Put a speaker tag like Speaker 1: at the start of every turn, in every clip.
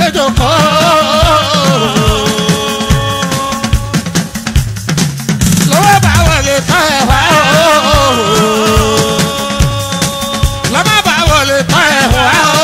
Speaker 1: jókòó. lọ́wọ́ bá wọlé tán ẹ̀ wá o. lọ́mọ bá wọlé tán ẹ̀ wá o.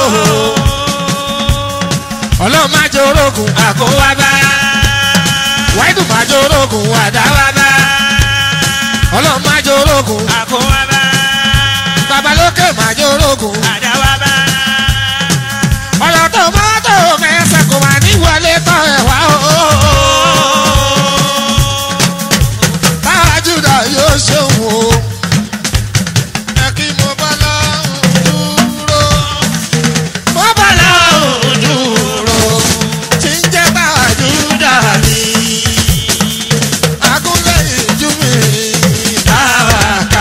Speaker 1: ọlọ́run má jẹ́ orógùn àkówá bá. wáìdù má jẹ́ orógùn àdáwá bá. ọlọ́run má jẹ́ orógùn
Speaker 2: àkówá bá
Speaker 1: babalókè má jẹ́ orógùn.
Speaker 2: àdáwá bá
Speaker 1: ọ̀rọ̀ tó mọ́tò mẹ́sẹ̀ kò má ní wọlé tán ẹ̀ wá o. táwa júdà yóò ṣeun o. ẹ kí mo bá lọ́hùn dúró. mo bá lọ́hùn dúró. tí ń jẹ́ táwa júdà ní. agúnlẹ̀ ìjú mi táwa ká.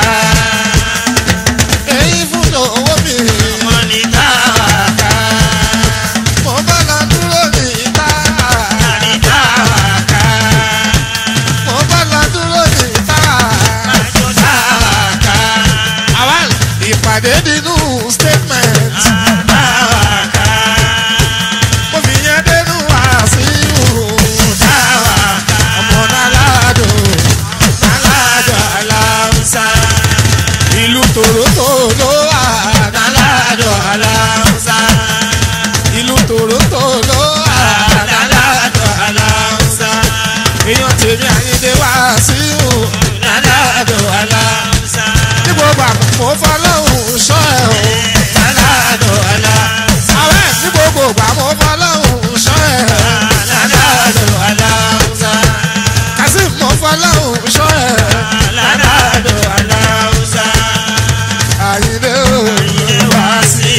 Speaker 1: èyí fún owó mi
Speaker 2: wọn ní
Speaker 1: táwa ká. mo bá lọ dúró ní táwa
Speaker 2: ní táwa
Speaker 1: ká. mo bá lọ dúró ní táwa
Speaker 2: kájọ táwa
Speaker 1: ká. àwa ìpàdé nínú statement.
Speaker 2: táwa ká
Speaker 1: mo fi yẹn dénú wàásù. táwa ká. ọmọ nálàdó nálàdó aláǹsá. ìlú tòrótò ló wà nálàdó aláǹsá. ìlú tòrótò ló wà nálàdó aláǹsá. èèyàn tèmi àyíndé wàásù nálàdó aláǹsá. ní gbogbo àpò fọlọ́hún sọ ẹ̀ o nálàdó aláǹsá. àwẹ̀ ní gbogbo àpò fọlọ́hún sọ ẹ̀ nálàdó aláǹsá. kazeem mo fọlọ́hún sọ ẹ̀ nálàdó aláǹsá. àyíndé o wàásù.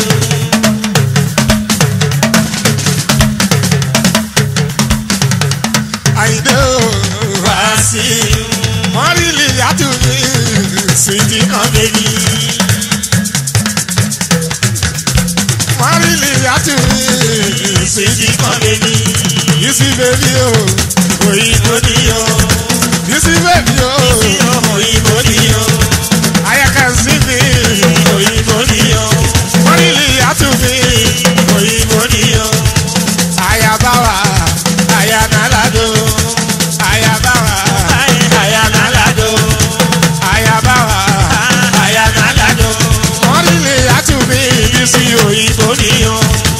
Speaker 1: àyíndé o wàásù. mọ́rìlì yàtúndì sídì kan bèbí. mọ́rìlì yàtúndì sídì kan bèbí. yìí bèbí o òyìnbó ni o. yìí bèbí o
Speaker 2: òyìnbó ni o
Speaker 1: ayaka sí mi.
Speaker 2: òyìnbó ni o
Speaker 1: mọ́rìlì yàtúndì
Speaker 2: òyìnbó ni o
Speaker 1: ayabawa ayanalado ayabawa
Speaker 2: ayanalado
Speaker 1: ayabawa
Speaker 2: ayanalado
Speaker 1: mọ́rìlì yàtúndì bísí òyìnbó ni o.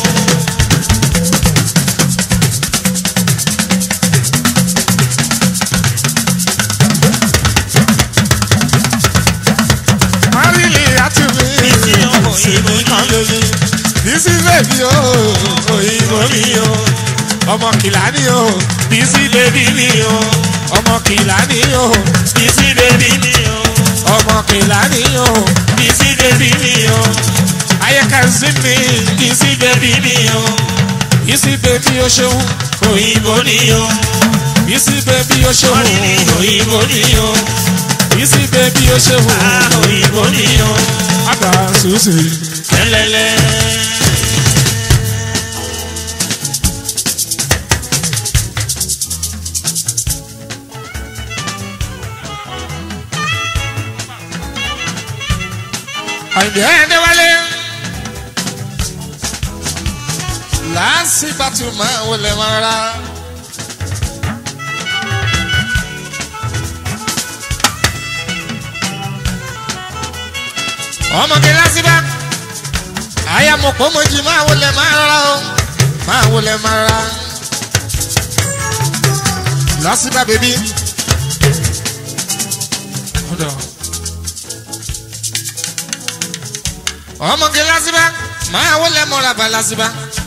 Speaker 1: mọ́rìlì yàtúndì
Speaker 2: bísí òyìnbó ni o
Speaker 1: bísí bèbí o òyìnbó mi o ọmọ kìlá ni o
Speaker 2: bísí bébí mi o
Speaker 1: ọmọ kìlá ni o
Speaker 2: bísí bébí mi o
Speaker 1: ọmọ kìlá ni o
Speaker 2: bísí bébí mi o
Speaker 1: ayẹkẹ sí mi
Speaker 2: bísí bébí mi o
Speaker 1: bísí bèbí o ṣeun
Speaker 2: òyìnbó ni o
Speaker 1: bísí bèbí o ṣeun
Speaker 2: mọ́rìnì òyìnbó ni o
Speaker 1: bísí bèbí o ṣeun
Speaker 2: ah òyìnbó ni o
Speaker 1: àgbà sùsì.
Speaker 2: kẹlẹlẹ.
Speaker 1: àyìnbí ẹni wálé lásìbàtú máa wọlé máa ra. ọmọge lásìbà àyàmọ̀pọ̀ mọ̀jì máa wọlé máa rọra o máa wọlé máa ra. lásìbà bèbí. Hold on. ọmọge lásìbá máa wọlé mọ́ra bá lásìbá.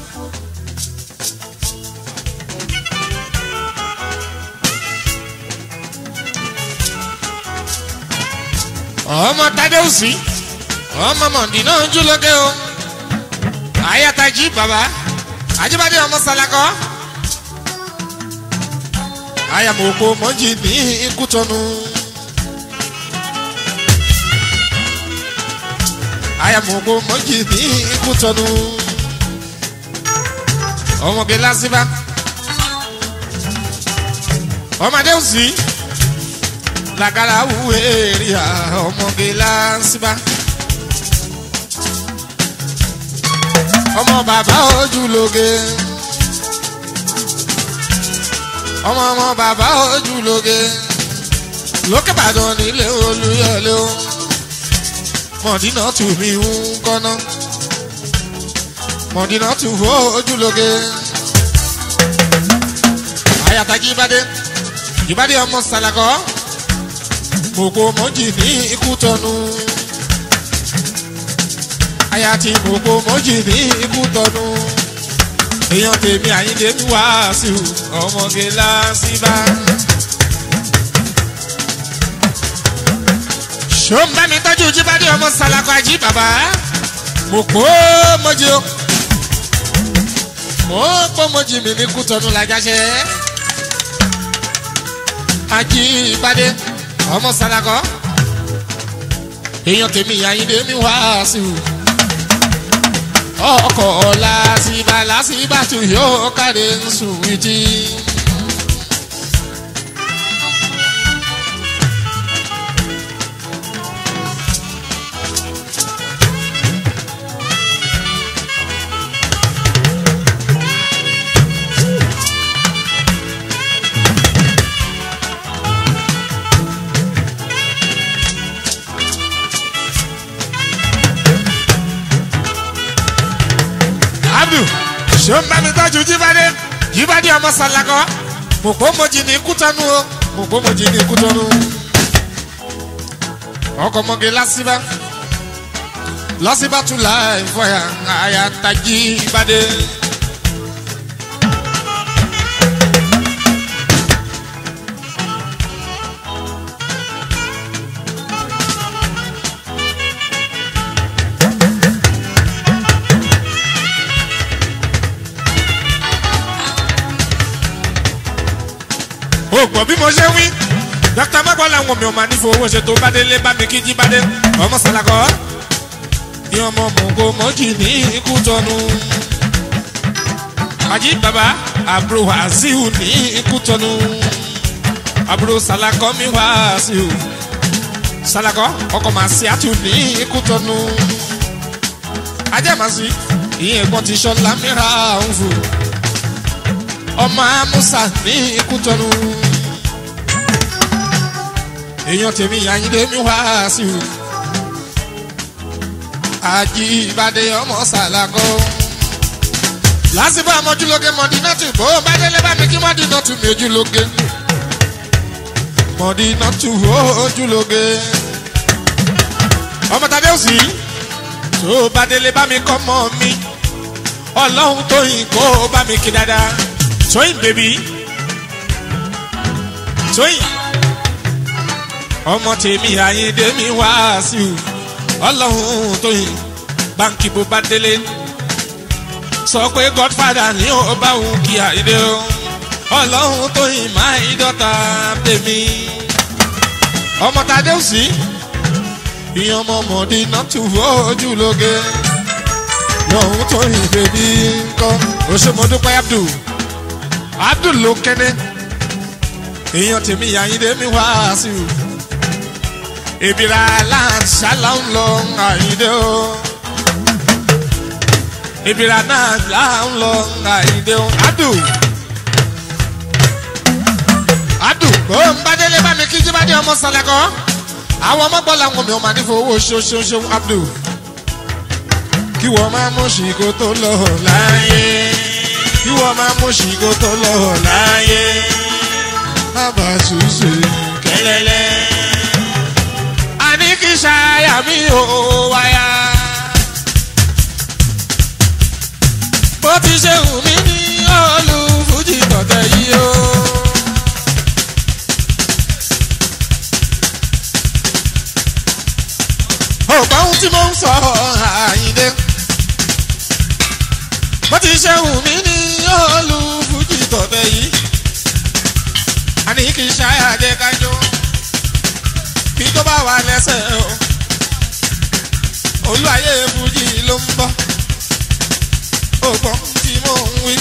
Speaker 1: ọmọ tadeusi ọmọ mọ̀ndì náà ń júlọ́gẹ o ayataji baba ajibade ọmọ salakọ ayamoko mọ́jì ní ikútọ́nu. ayamoko mọ́jì ní ikútọ́nu. ọmọge lásìbá ọmọdé òsì làgàrà wúwo èrìà ọmọge lásìbá. ọmọ bàbá ojúlóge ọmọ ọmọ bàbá ojúlóge lókè Ìbàdàn nílé Olúyọ̀lé o mọ̀dínà tù mí ń kọ́nà mọ̀dínà tù fó ojúlóge àyàtà jíbádé jíbádé ọmọ sàlàkọ́ mòkò mọ́jì ní ikú tọ́nu àyàtì mòkò mọ́jì ní ikú tọ́nu èèyàn tèmi àyíndé mi wá sí i ọmọge lásìbá. ṣó ń bá mi tọ́jú jíbádé ọmọ sàlàkọ́ àjí bàbá mòkò mọ́jì o mo pọ́ mọ́jì mi ní kútọ́nu làjáṣẹ́ ajíbádé ọmọ sàlàkọ́ èèyàn tèmi àyíndé mi wá sí i ọkọ̀ làásìbà làásìbà tù yóò káre ń sùn ìdí. abdul ṣé ń bá mi tọ́jú jíbádé jíbádé ọmọ sàlákọ́ mòpó mojì ní kútọ́nù o mòpó mojì ní kútọ́nù. ọkọ̀ mọ́gẹ́ lásìbá lásìbá tún láì fọyà àyà tají ìbádé. o gbọ́ bí mo ṣe wí dókítà mọ́gbọ́n làwọn mi ò máa ní fowó ṣe tó bá délé bá mi kí jí bá dé ọmọ sàlàkọ́ ní ọmọ mọ̀gò mọ́jì ní ikú tọ́nu àjí bàbá àbúrò wàásíù ní ikú tọ́nu àbúrò sàlàkọ́ mi wàásíù sàlàkọ́ ọkọ̀ màá sí àtù ní ikú tọ́nu ajẹ́màsí ìyẹn ẹ̀gbọ́n ti ṣọlá mìíràn ń fò ọmọ amúsà ní ikú tọ́nu èèyàn tèmi àyíndé mi wá sí o àjíbádé ọmọ sàlágọ́ lásìkò àmọ́júlóge mọ̀dínátù bó bá délé bá mi kí mọ̀dínátù mi ojúlóge mọ̀dínátù ojúlóge ọmọ tàbí òsì tó bá délé bá mi kọ́ mọ́ mi ọlọ́run tó yìn kó bá mi kí dáadáa tóyìn bèbí tóyìn ọmọ tèmi àyíndé mi wá sí o ọlọ́run tóyìn báńkì bó bá délé sọ pé godfather ní ó bá òun kí àyíndé o ọlọ́run tóyìn máa ń dọ́ta tèmi ọmọ tàdé òsì ìyẹn ọmọ mọ̀dí náà tù ojú lóge lọ́hún tóyìn bèbí ńkọ́ òṣèmọdúpẹ́ abdul abdul ló kẹ́ni èèyàn tèmi àyíndé mi wá sí o ìbíra aláǹsálà ń lọ àyíndé o ìbíra náà là ń lọ àyíndé o abdul abdul bó ń bá délé bá mi kí jíbádé ọmọ sàlẹkọ àwọn ọmọ gbọ́ làwọn mi ò máa ní fowó ṣoṣoṣo abdul kí wọ́n máa mú ṣìkò tó lọ láyé kí wọ́n máa mú ṣìkò tó lọ láyé bàbá ṣùṣe kẹlẹlẹ. àní kí ṣáyà mi ò wáyà. bó ti ṣe wù mí ní olùfújì tọ̀tẹ̀ yìí o. ọ̀pọ̀ ohun tí mo ń sọ àyíndé. bó ti ṣe wù mí ní olùfújì tọ̀tẹ̀ yìí àní kì í ṣáyà jẹ́ kájọ́ kí tó bá wà lẹ́sẹ̀ o olú ayé fújì ló ń bọ̀ ògbọ́n tí mò ń wí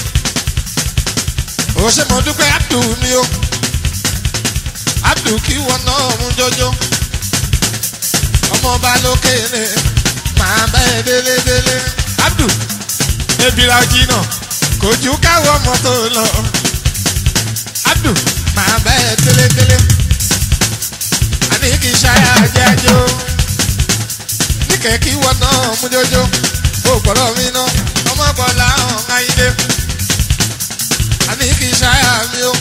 Speaker 1: ó ṣe mo dúpẹ́ abdul mi o abdul kí wọn náà mú jọjọ ọmọọba lókèrè máa bẹ́ẹ̀ délédélé abdul ebira jìnnà kò ju káwọ́ mọ́tò lọ. adu máa bẹ́ẹ̀ télétélé àní kì í ṣáyà jẹ́jọ́ níkẹ́ kí wọ́n náà mú jójó ó gbọ́dọ̀ mi ná ọmọ bọ́lá hàn áyídé àní kì í ṣáyà mi ó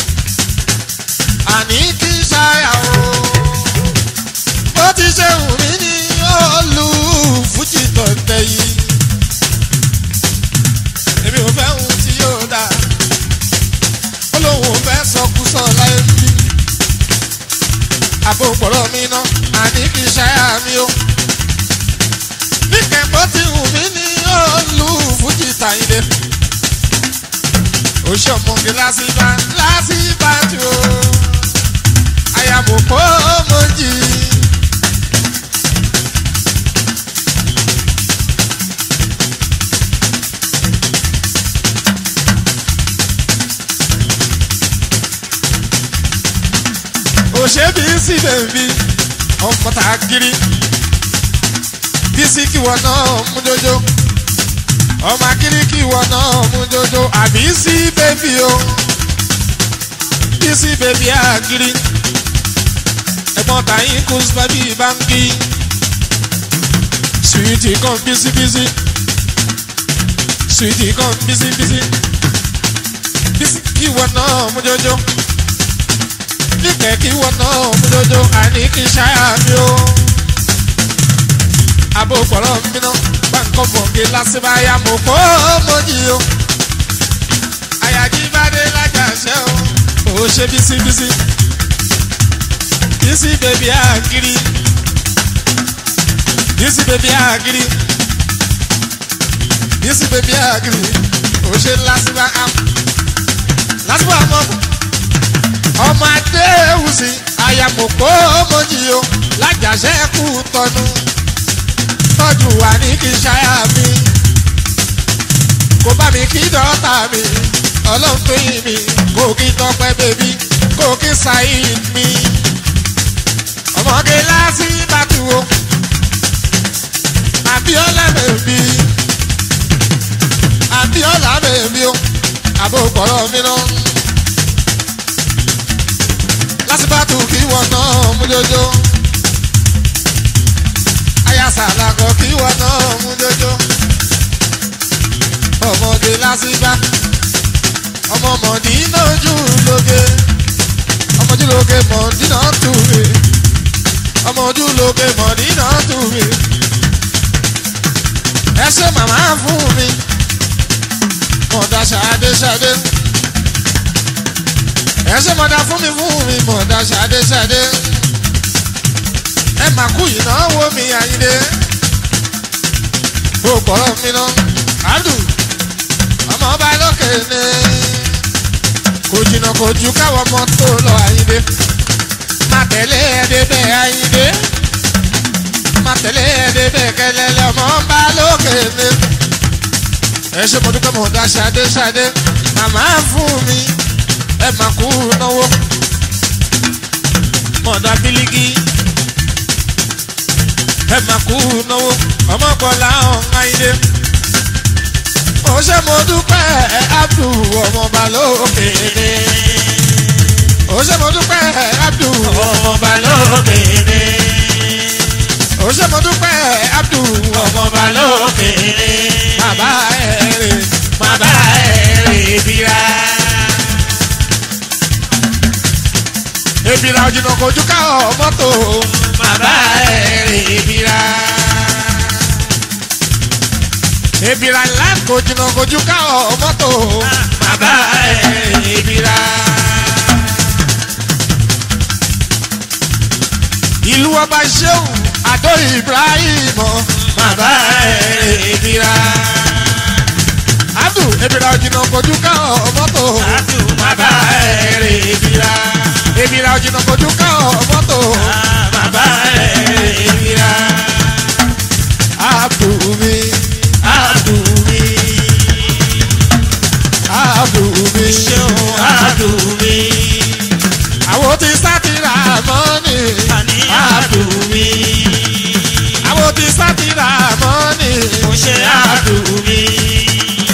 Speaker 1: àní kì í ṣáyà o bó ti ṣe wù mí ní olú fújì tọ̀tẹ̀ yìí èmi ò fẹ́ ohun tí yóò dà ó lóun ò fẹ́ sọkúsọ láyé bí àbò pọ̀rọ̀ mi ná àní kì í ṣáyà mi ó níkẹ́ bó ti wù mí ní olú fújì tàyídé oṣù ọmọge lásìbá lásìbá tí o àyàmùkọ́ mọ́jì. òṣèbí sí bèbí ọmọ tá a kiri bísí kí wọn náà mú jójó ọmọ akiri kí wọn náà mú jójó àbí sí bèbí o bísí bèbí àkiri ẹ̀gbọ́n tàyín kú bàbí báńkì sùwìtì kan bísíbísí sùwìtì kan bísíbísí bísí kí wọn náà mú jójó níkẹ́ kí wọ́n náà mú dojo àní kí ṣáyà mi o. Abo pọ̀lọ́ mi ná gbàǹkọ́ mọ̀gé lásìbáyà mo kó mọ́jì o. Àyàjí bá dé lájàṣẹ́ o. Ó ṣe bísíbísí. Bísí bèbí àgírí. Bísí bèbí àgírí. Bísí bèbí àgírí. Ó ṣe lásìbá am. Lásìbá mọ̀ ọmọ adéhùsì àyàmùkó mojì o lájàṣẹ́ kú tọnu tọ́jú wa ní kí ṣáyà mi kò bá mi kí dọ́tà mi ọlọ́run tó yìn mí kò kí tọpẹ́ bèbí kò kí ṣáyìn mi ọmọge lásì bàtú o àbíọ́lá bèbí àbíọ́lá bèbí o àbò pọ̀rọ̀ mi náà. lásìbàtù kí wọ́n náà mú jójó. ayásàlákọ̀ kí wọ́n náà mú jójó. ọmọdé lásìbà ọmọ mọ̀dínà ojú lóge ọmọ ojú lóge mọ̀dínà tùmí ọmọ ojú lóge mọ̀dínà tùmí. ẹ ṣe màmá fún mi mọ̀dá ṣàdé ṣàdé ẹ ṣe mọ̀dá fún mi fún mi mọ̀dá ṣàdé ṣàdé ẹ mà kú ìnáwó mi àyíndé ó pọ̀rọ̀ mi ná àdù ọmọ ọba lókè ní kò jìnnà kò ju káwọn ọmọ tó lọ àyíndé má tẹ̀lé ẹ̀ẹ́dẹ́gbẹ́ àyíndé má tẹ̀lé ẹ̀ẹ́dẹ́gbẹ́ kẹlẹ́lẹ́ ọmọ ọba lókè ní ẹ ṣe mo dúpẹ́ mọ̀dá ṣàdé ṣàdé màmá fún mi ẹ máa kú náwó mọ̀dà bílíkì ẹ máa kú náwó ọmọkọlá ọ̀hún ayé ó ṣe mo dúpẹ́ abdu ọmọọba lókèèrè ó ṣe mo dúpẹ́ abdu
Speaker 2: ọmọọba lókèèrè
Speaker 1: ó ṣe mo dúpẹ́ abdu
Speaker 2: ọmọọba lókèèrè
Speaker 1: bàbá ẹ̀rẹ̀
Speaker 2: bàbá ẹ̀rẹ̀ bíra.
Speaker 1: ebìrà òjìnà kojú ká ọ mọ́tò
Speaker 2: bàbá ẹ̀rẹ̀ bíra.
Speaker 1: ebìrà ńlá kojìnà kojú ká ọ mọ́tò
Speaker 2: bàbá ẹ̀rẹ̀ bíra.
Speaker 1: ìlú ọba ṣéun àdó ibrahim
Speaker 2: bàbá ẹ̀rẹ̀ bíra.
Speaker 1: abdu ebìrà òjìnà kojú ká ọ mọ́tò
Speaker 2: àtù bàbá ẹ̀rẹ̀ bíra.
Speaker 1: ebìrà òjìnà kojú ká ọ mọ́tò
Speaker 2: bàbá ẹ̀rẹ̀ bíra.
Speaker 1: abdu mi
Speaker 2: àdùnmí
Speaker 1: abdu mi
Speaker 2: ṣeun àdùnmí.
Speaker 1: àwọn tí sátìrà mọ́ni
Speaker 2: àní àdùnmí.
Speaker 1: àwọn tí sátìrà mọ́ni
Speaker 2: mo ṣe àdùnmí.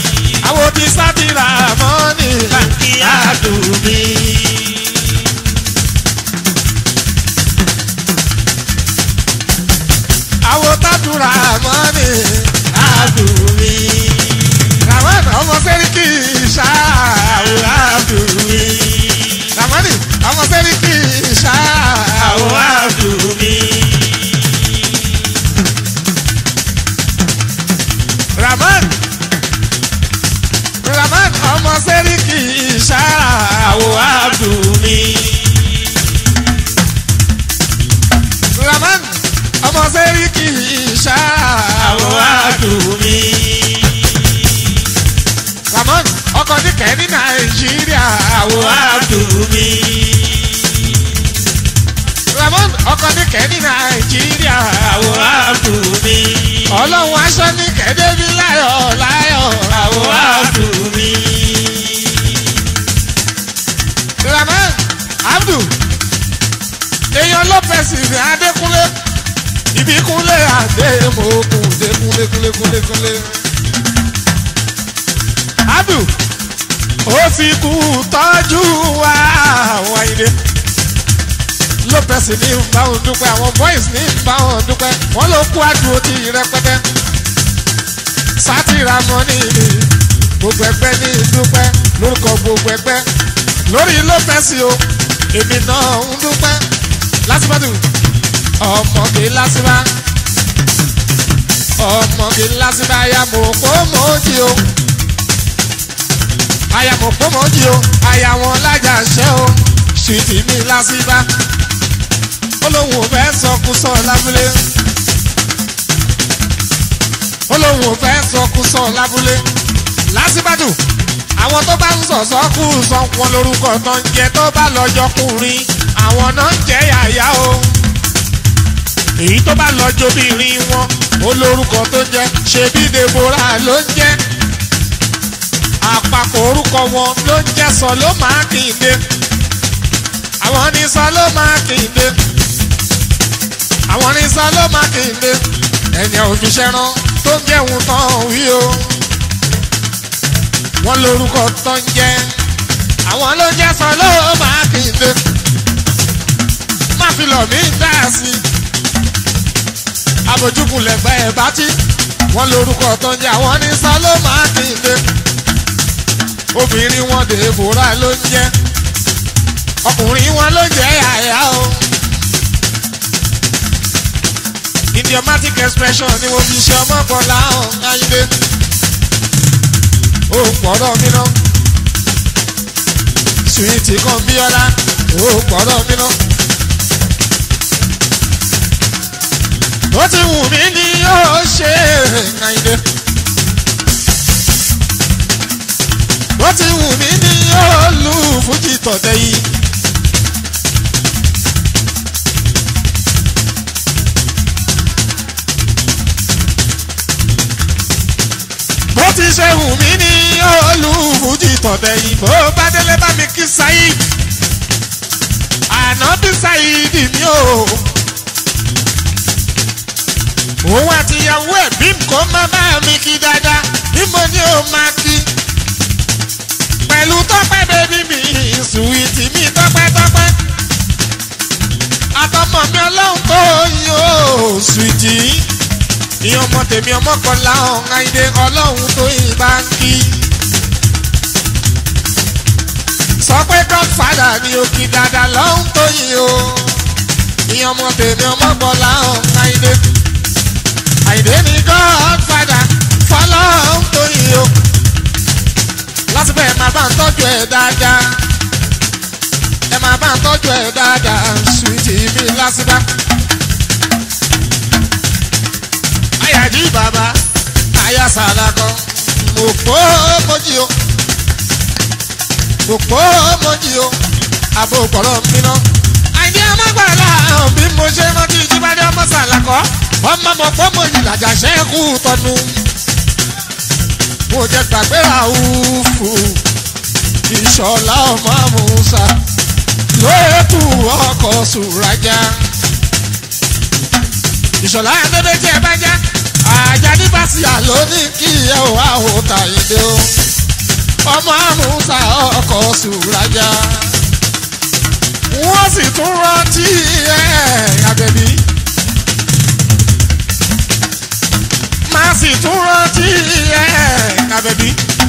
Speaker 1: sẹ́ríkì ìṣá
Speaker 2: àwọn àdùnmí.
Speaker 1: ramon ọkọ̀ níkẹ́ ní nàìjíríà
Speaker 2: àwọn àdùnmí.
Speaker 1: ramon ọkọ̀ níkẹ́ ní nàìjíríà
Speaker 2: àwọn àdùnmí.
Speaker 1: ọlọ́run aṣọ níkẹ́ débi láyọ̀ láyọ̀
Speaker 2: àwọn àdùnmí.
Speaker 1: ramon abdul èèyàn lopez ní adékúnlé ìbíkúnlé àdèmókun dékúnlé kúnlé kúnlé kúnlé. abdul ó fi kú tọ́jú wa àwọn àyìnlé lopez ní báwọn dúpẹ́ àwọn boys ní báwọn dúpẹ́ wọ́n ló kú àdúró tí rẹpẹtẹ sátìrà mọ́nì ni gbogbo ẹgbẹ́ ní dúpẹ́ lórúkọ gbogbo ẹgbẹ́ lórí lopez o èmi náà ń dúpẹ́ lásìbàdù ọmọge lásìbà ọmọge lásìbà ayamọ̀pọ̀ mọ́jì o ayamọ̀pọ̀ mọ́jì o ayawọn lájà ṣẹ́ o ṣìtì mi lásìbà olóhùn ò fẹ́ sọkúsọ lábúlé olóhùn ò fẹ́ sọkúsọ lábúlé lásìbàdù àwọn tó bá ń sọ̀sọ́ kú sọ wọn lórúkọ tó ń jẹ tó bá lọ́jọ́ kùnrin àwọn náà ń jẹ́ yàyà o èyí tó bá lọ́jọ́ obìnrin wọn ó lórúkọ tó ń jẹ́ ṣebí deborah ló ń jẹ́ àpapọ̀ orúkọ wọn ló ń jẹ́ sọ ló máa kìíde àwọn ní sọ ló máa kìíde àwọn ní sọ ló máa kìíde ẹni òfiṣẹ́ rán tó ń jẹun tán wí o wọ́n lórúkọ tó ń jẹ́ àwọn ló ń jẹ́ sọ ló máa kìíde má fi lọ̀ mí dá sí i abojúkun lẹ́gbẹ́ ẹ̀ bá tí wọ́n lórúkọ tó ń jẹ́ àwọn ní sọ ló máa kìíde obìnrin wọn dèbòrà ló ń jẹ́ ọkùnrin wọn ló jẹ́ àyà o idiomatic expression ni mo fi ṣe ọmọ bọ́lá ọ̀hún ayílé ó pọ̀rọ̀ mi náà suwiti kan bíọ́lá ó pọ̀rọ̀ mi náà. ó ti wù mí ní yóò ṣe àyílé. ó ti wù mí ní yóò lu fújì tọ̀tẹ̀ yìí. bó ti ṣe wù mí ní olùfújì tọ̀tẹ̀ yìí bó bá délé bá mi kí Saheed ànábì Saheed mi o òun àti ìyàwó ẹ̀ bí kò má bá mi kí dáadáa bí mo ní o máa kí pẹ̀lú tọ́pẹ́ bẹ́bí mi sùwìtì mi tọ́pẹ́ tọ́pẹ́ àtọmọ mi ọlọ́run tó yọ sùwìtì ìyẹn ọmọ tèmi ọmọ kan láwọn àìdè ọlọ́run tó yìn bá ń kí. sọ pé godfather ni òkè dada lọ́hún tó yìn o ìyẹn ọmọ tèmi ọmọ kan láwọn àìdè àìdè ni godfather fọlọ́hún tó yìn o láti bẹ́ẹ̀ máa bá ń tọ́jú ẹ̀ dáadáa ẹ máa bá ń tọ́jú ẹ̀ dáadáa sùwìtì mi lásìbá. ayaji baba aya salakọ mo po moji o mo po moji o abo kọrọ mi ná. àìní ọmọgbàlá bí mo ṣe rántí jíbádé ọmọ sàlàkọ ọmọ mọ pọ moji làjà ṣẹ́kù tọnu. mo jẹ gbàgbé àwùfù ìṣọ̀lá ọmọ musa lóòtù ọkọ̀ sùrájà ìṣọ̀lá ẹgbẹ́ tí ẹ bá já àjàdí bàṣìyà ló ní kí ẹ ò wá òòtà ìdè o ọmọ àmúṣà ọkọ̀ sùrájà wọ́n sì tún rántí ẹ̀ àbẹ̀bí má sì tún rántí ẹ̀ àbẹ̀bí.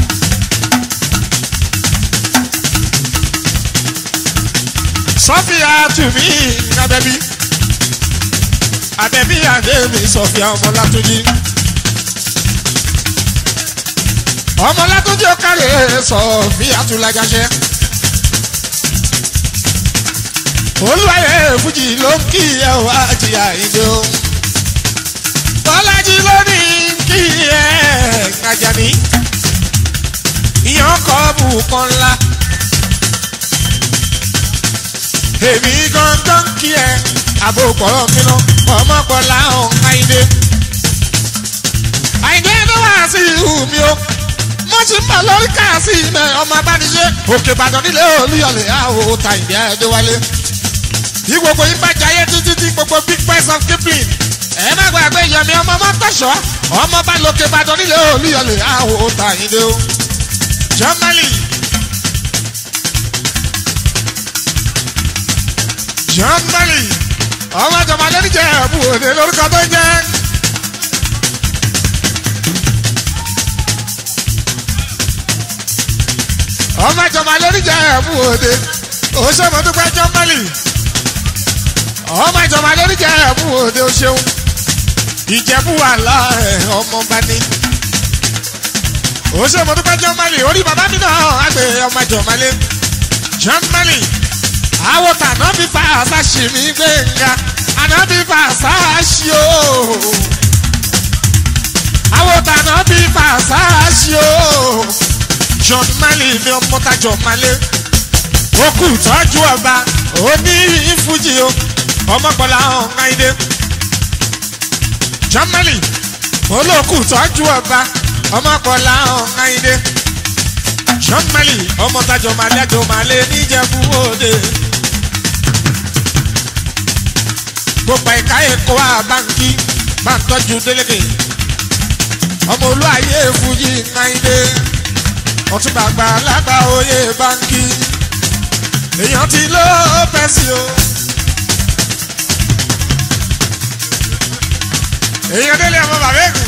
Speaker 1: sọ́fìyà tùmí àbẹ̀bí àbẹ̀bí àdéhùn sọ̀fìà ọmọlátúnjì. ọmọlátúnjì ó kárẹ̀ sọ̀fìà túlájáṣẹ́. olúwayé fújì ló ń kí ẹ wá jìyà ìdè o. bọ́lájí lónìí kí ẹ Àjàní ìyàn kọ́ bùkọ́ ńlá èmi gangan kí ẹ àbò pọ̀rọ̀ mi lọ ọmọ bọ́lá ọ̀hún àyíndé àyíndé ló wá sí ìhù mi o mo ti ń bọ̀ lórí káàsì ilẹ̀ ọmọ abániṣe òkè ìbàdàn nílé olúyọlẹ̀ àwò ta ìdí ẹ̀ẹ́dẹ́wálé bí gbogbo yín bá jayé títí tí gbogbo big price of kipling ẹ má gbàgbé yẹmi ọmọ mọ́tòṣọ́ ọmọ bá lókè ìbàdàn nílé olúyọlẹ̀ àwò ta ìdí o jọ́mọ́lì jọ́mọ́lì ọmọ jọmọdé níjẹ́ ẹ̀bù òde lórúkọ tó jẹ́. ọmọ ìjọba lóríjà ẹ̀mú òde òṣèmọdúpẹ́ jọ́mọ́lì ọmọ ìjọba lóríjà ẹ̀mú òde òṣèun ìjẹ̀bú wà láàẹ̀ ọmọ bá ní. òṣèmọdúpẹ́ jọ́mọ́lì orí bàbá mi náà àgbẹ̀ ọmọ ìjọba lé jọ́mọ́lì àwòtà náà bí fa àṣà ṣì mí gbẹ̀ngà àná bí fa àṣà ṣì ó àwòtà náà bí fa àṣà ṣì ó john mali ni ọmọ tajọ malé ó kù tọ́jú ọba ó ní ìfújì o ọmọkùnrin àwọn ọ̀gáìdé john mali olókù tọ́jú ọba ọmọkùnrin àwọn ọ̀gáìdé john mali ọmọ tajọ malé àjọ malé níjẹ̀bú òde gbogbo ẹ̀ka ẹ̀kọ́ àbáǹkì máa ń tọ́jú délékè ọmọ olú ayé fújì ọ̀gáìdé ọtún gbàgbà lágbà oyè báńkì èèyàn ti ló pẹ́ sí o. èèyàn délé ọmọ bàbá ègùn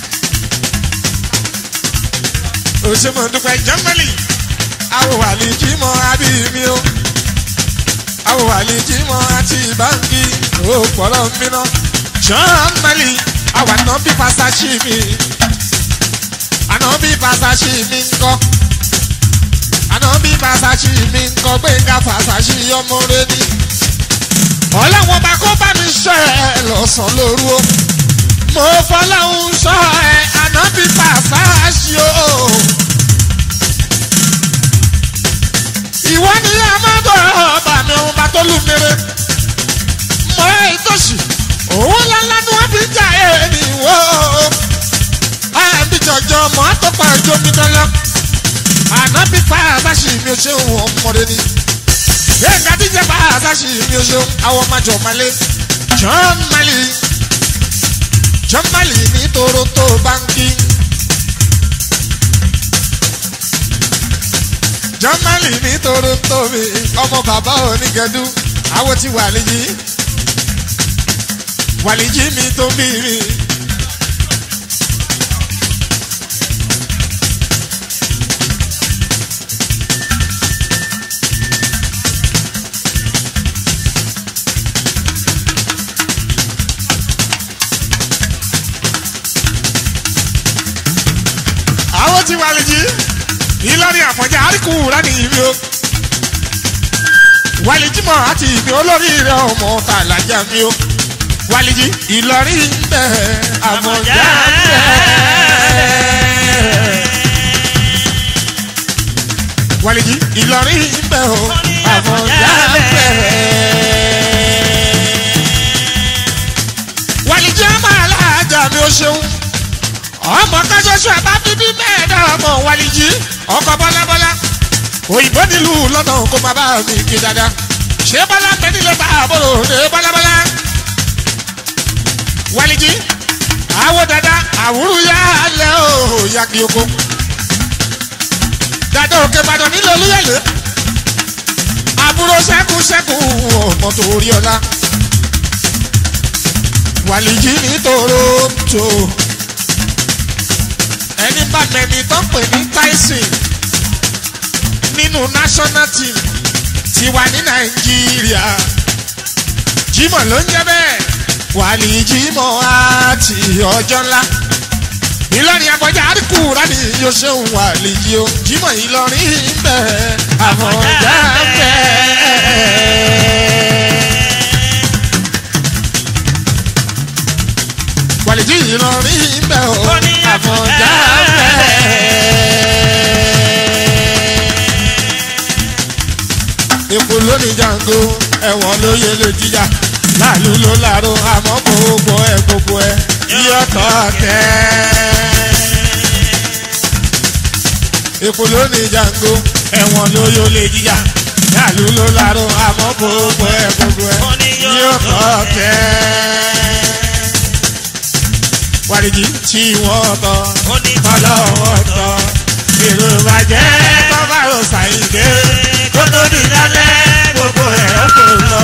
Speaker 1: òṣèmọ̀ dúpẹ́ jọ́mọ́lì àwòwàlì jímọ̀ àbí mi o àwòwàlì jímọ̀ àti báńkì ó pọ̀lọ́ mìíràn jọ́mọ́lì àwọn àná bí pàṣẹ mi àná bí fàṣàṣì mi ń kọ́ àná bí fàṣàṣì mi ń kọ́ pé ká fàṣàṣì ọmọ rẹ ni. ọlọ́wọ́n bá kó bá mi sọ ẹ lọ́sàn-án lóru o mo fọlọ́hún sọ ẹ àná bí fàṣàṣì o. ìwọ ni amadu ọba mi òun bá tó lù mèrè mọ ẹ ìtòsí òun lọ́lá ni wọ́n fi ń jà ẹ̀ nìwọ́ àbí jọjọ mọ àtọpọ àjọ mi dọlọ ànábì fàásàṣì mi ò ṣe òun ọmọdé ni yéèkà díje fàásàṣì mi ò ṣe àwọn ọmọjọ malé John Mali John Mali ní Toronto báńkì John Mali ní Toronto mi ọmọ bàbá onígẹdú àwọn ti wàlíjì wàlíjì mi tó bí mi. àwọn tí wàlìjì ìlọrin àfọ̀njá àríkù rání ìbí o wàlìjì mọ̀ àti ìbí olórí rẹ̀ ọmọ tàlàjà mi o wàlìjì ìlọrin ń bẹ àfọ̀njá ń bẹ. wàlìjì ìlọrin ń bẹ o àfọ̀njá ń bẹ. wàlìjì ọmọ aláàjà mi ò ṣeun ọmọ kájọsọ àbá bíbí mẹ́ẹ̀ẹ́dọ́gbọ̀n wàlìjì ọkọ̀ bọ́lábọ́lá òyìnbó nílùú lọ́nà kó má bá mi kí dáadáa ṣé bọ́lá bẹ́ẹ̀ nílẹ̀ bá àbúrò ní bọ́lábọ́lá wàlìjì àwọ̀ dada àwùrù yá lẹ́ o yàgì oko dada òkè Ìbàdàn nílò olúyẹ̀lẹ̀ àbúrò sẹ́kù sẹ́kù ọmọ tó rí ọlá wàlìjì ní Toronto ẹni bá mẹni tó ń pè ní Tyson nínú national team ti wà ní Nàìjíríà Jímọ̀ ló ń jẹ́ bẹ́ẹ̀ wàlí Jímọ̀ àti ọjọ́ ńlá Ìlọrin àfọ̀njá àríkù rání yóò ṣeun wàlí jí o Jímọ̀ Ìlọrin ń bẹ àfọ̀njá ń bẹ. wàlìjì ìrọ̀rí ń bẹ̀ o
Speaker 2: Ó ní
Speaker 1: àfọ̀njá ń bẹ̀. Èkó lónìí jango ẹ̀wọ̀n ló yẹ lè jíjà láàlú ló láàrú àmọ́ gbogbo ẹ̀ gbogbo ẹ̀ yíyọ̀tọ̀ tẹ́. Èkó lónìí jango ẹ̀wọ̀n ló yọ lè jíjà láàlú ló láàrú àmọ́ gbogbo ẹ̀ gbogbo ẹ̀ yíyọ̀tọ̀ tẹ́ wàlìjì tí wọ́n tọ́
Speaker 2: ó ní
Speaker 1: ọlọ́wọ́ tọ́ èrò ìbàjẹ́ bàbá rò ṣàyìndé kó tó di lálẹ́ gbogbo ẹ̀rọ kò lọ.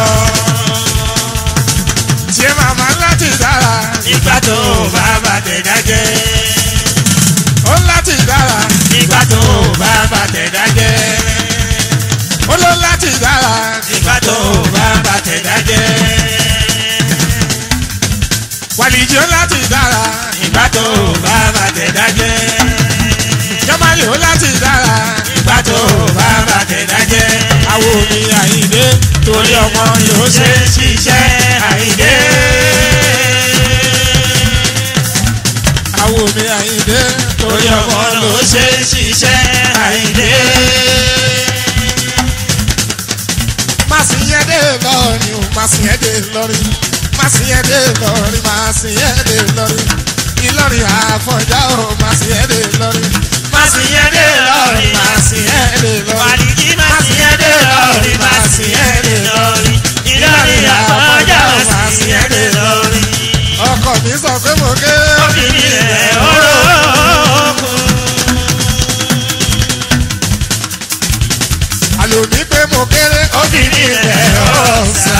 Speaker 1: tí màmá láti dára
Speaker 2: nígbà tó bá bàtẹ̀ dájẹ́.
Speaker 1: ó láti dára
Speaker 2: nígbà tó bá bàtẹ̀ dájẹ́.
Speaker 1: ó ló láti dára
Speaker 2: nígbà tó bá bàtẹ̀ dájẹ́.
Speaker 1: wàlìjì ó láti dára
Speaker 2: nígbà tó bá bàtẹ̀ dájẹ́.
Speaker 1: jẹ́málì ó láti dára
Speaker 2: nígbà tó bá bàtẹ̀ dájẹ́.
Speaker 1: àwọn omi àyíndé torí ọmọ yóò ṣe
Speaker 2: ṣe ṣiṣẹ́ àìdé.
Speaker 1: àwọn omi àyíndé torí
Speaker 2: torí
Speaker 1: ọmọ
Speaker 2: ọmọ ló
Speaker 1: ló ṣe.
Speaker 2: ṣe ṣiṣẹ́ àìdé.
Speaker 1: Màsíyẹ́dé lọ́rin o, màsíyẹ́dé lọ́rin, màsíyẹ́dé lọ́rin, màsíyẹ́dé lọ́rin, Ìlọrin àfọ̀njá o, màsíyẹ́dé lọ́rin,
Speaker 2: Màsíyẹ́dé lọ́rin,
Speaker 1: màsíyẹ́dé lọ́rin,
Speaker 2: Wàlìjí Màsíyẹ́dé lọ́rin, Màsíyẹ́dé lọ́rin. Ìlọrin àfọ̀njá Màsíyẹ́dé lọ́rin.
Speaker 1: ọkọ mi sọ pé mo ké
Speaker 2: Obìnrin rẹ̀ orókùn.
Speaker 1: àlòmí pé mo kéré
Speaker 2: Obìnrin rẹ̀ ọ̀sà.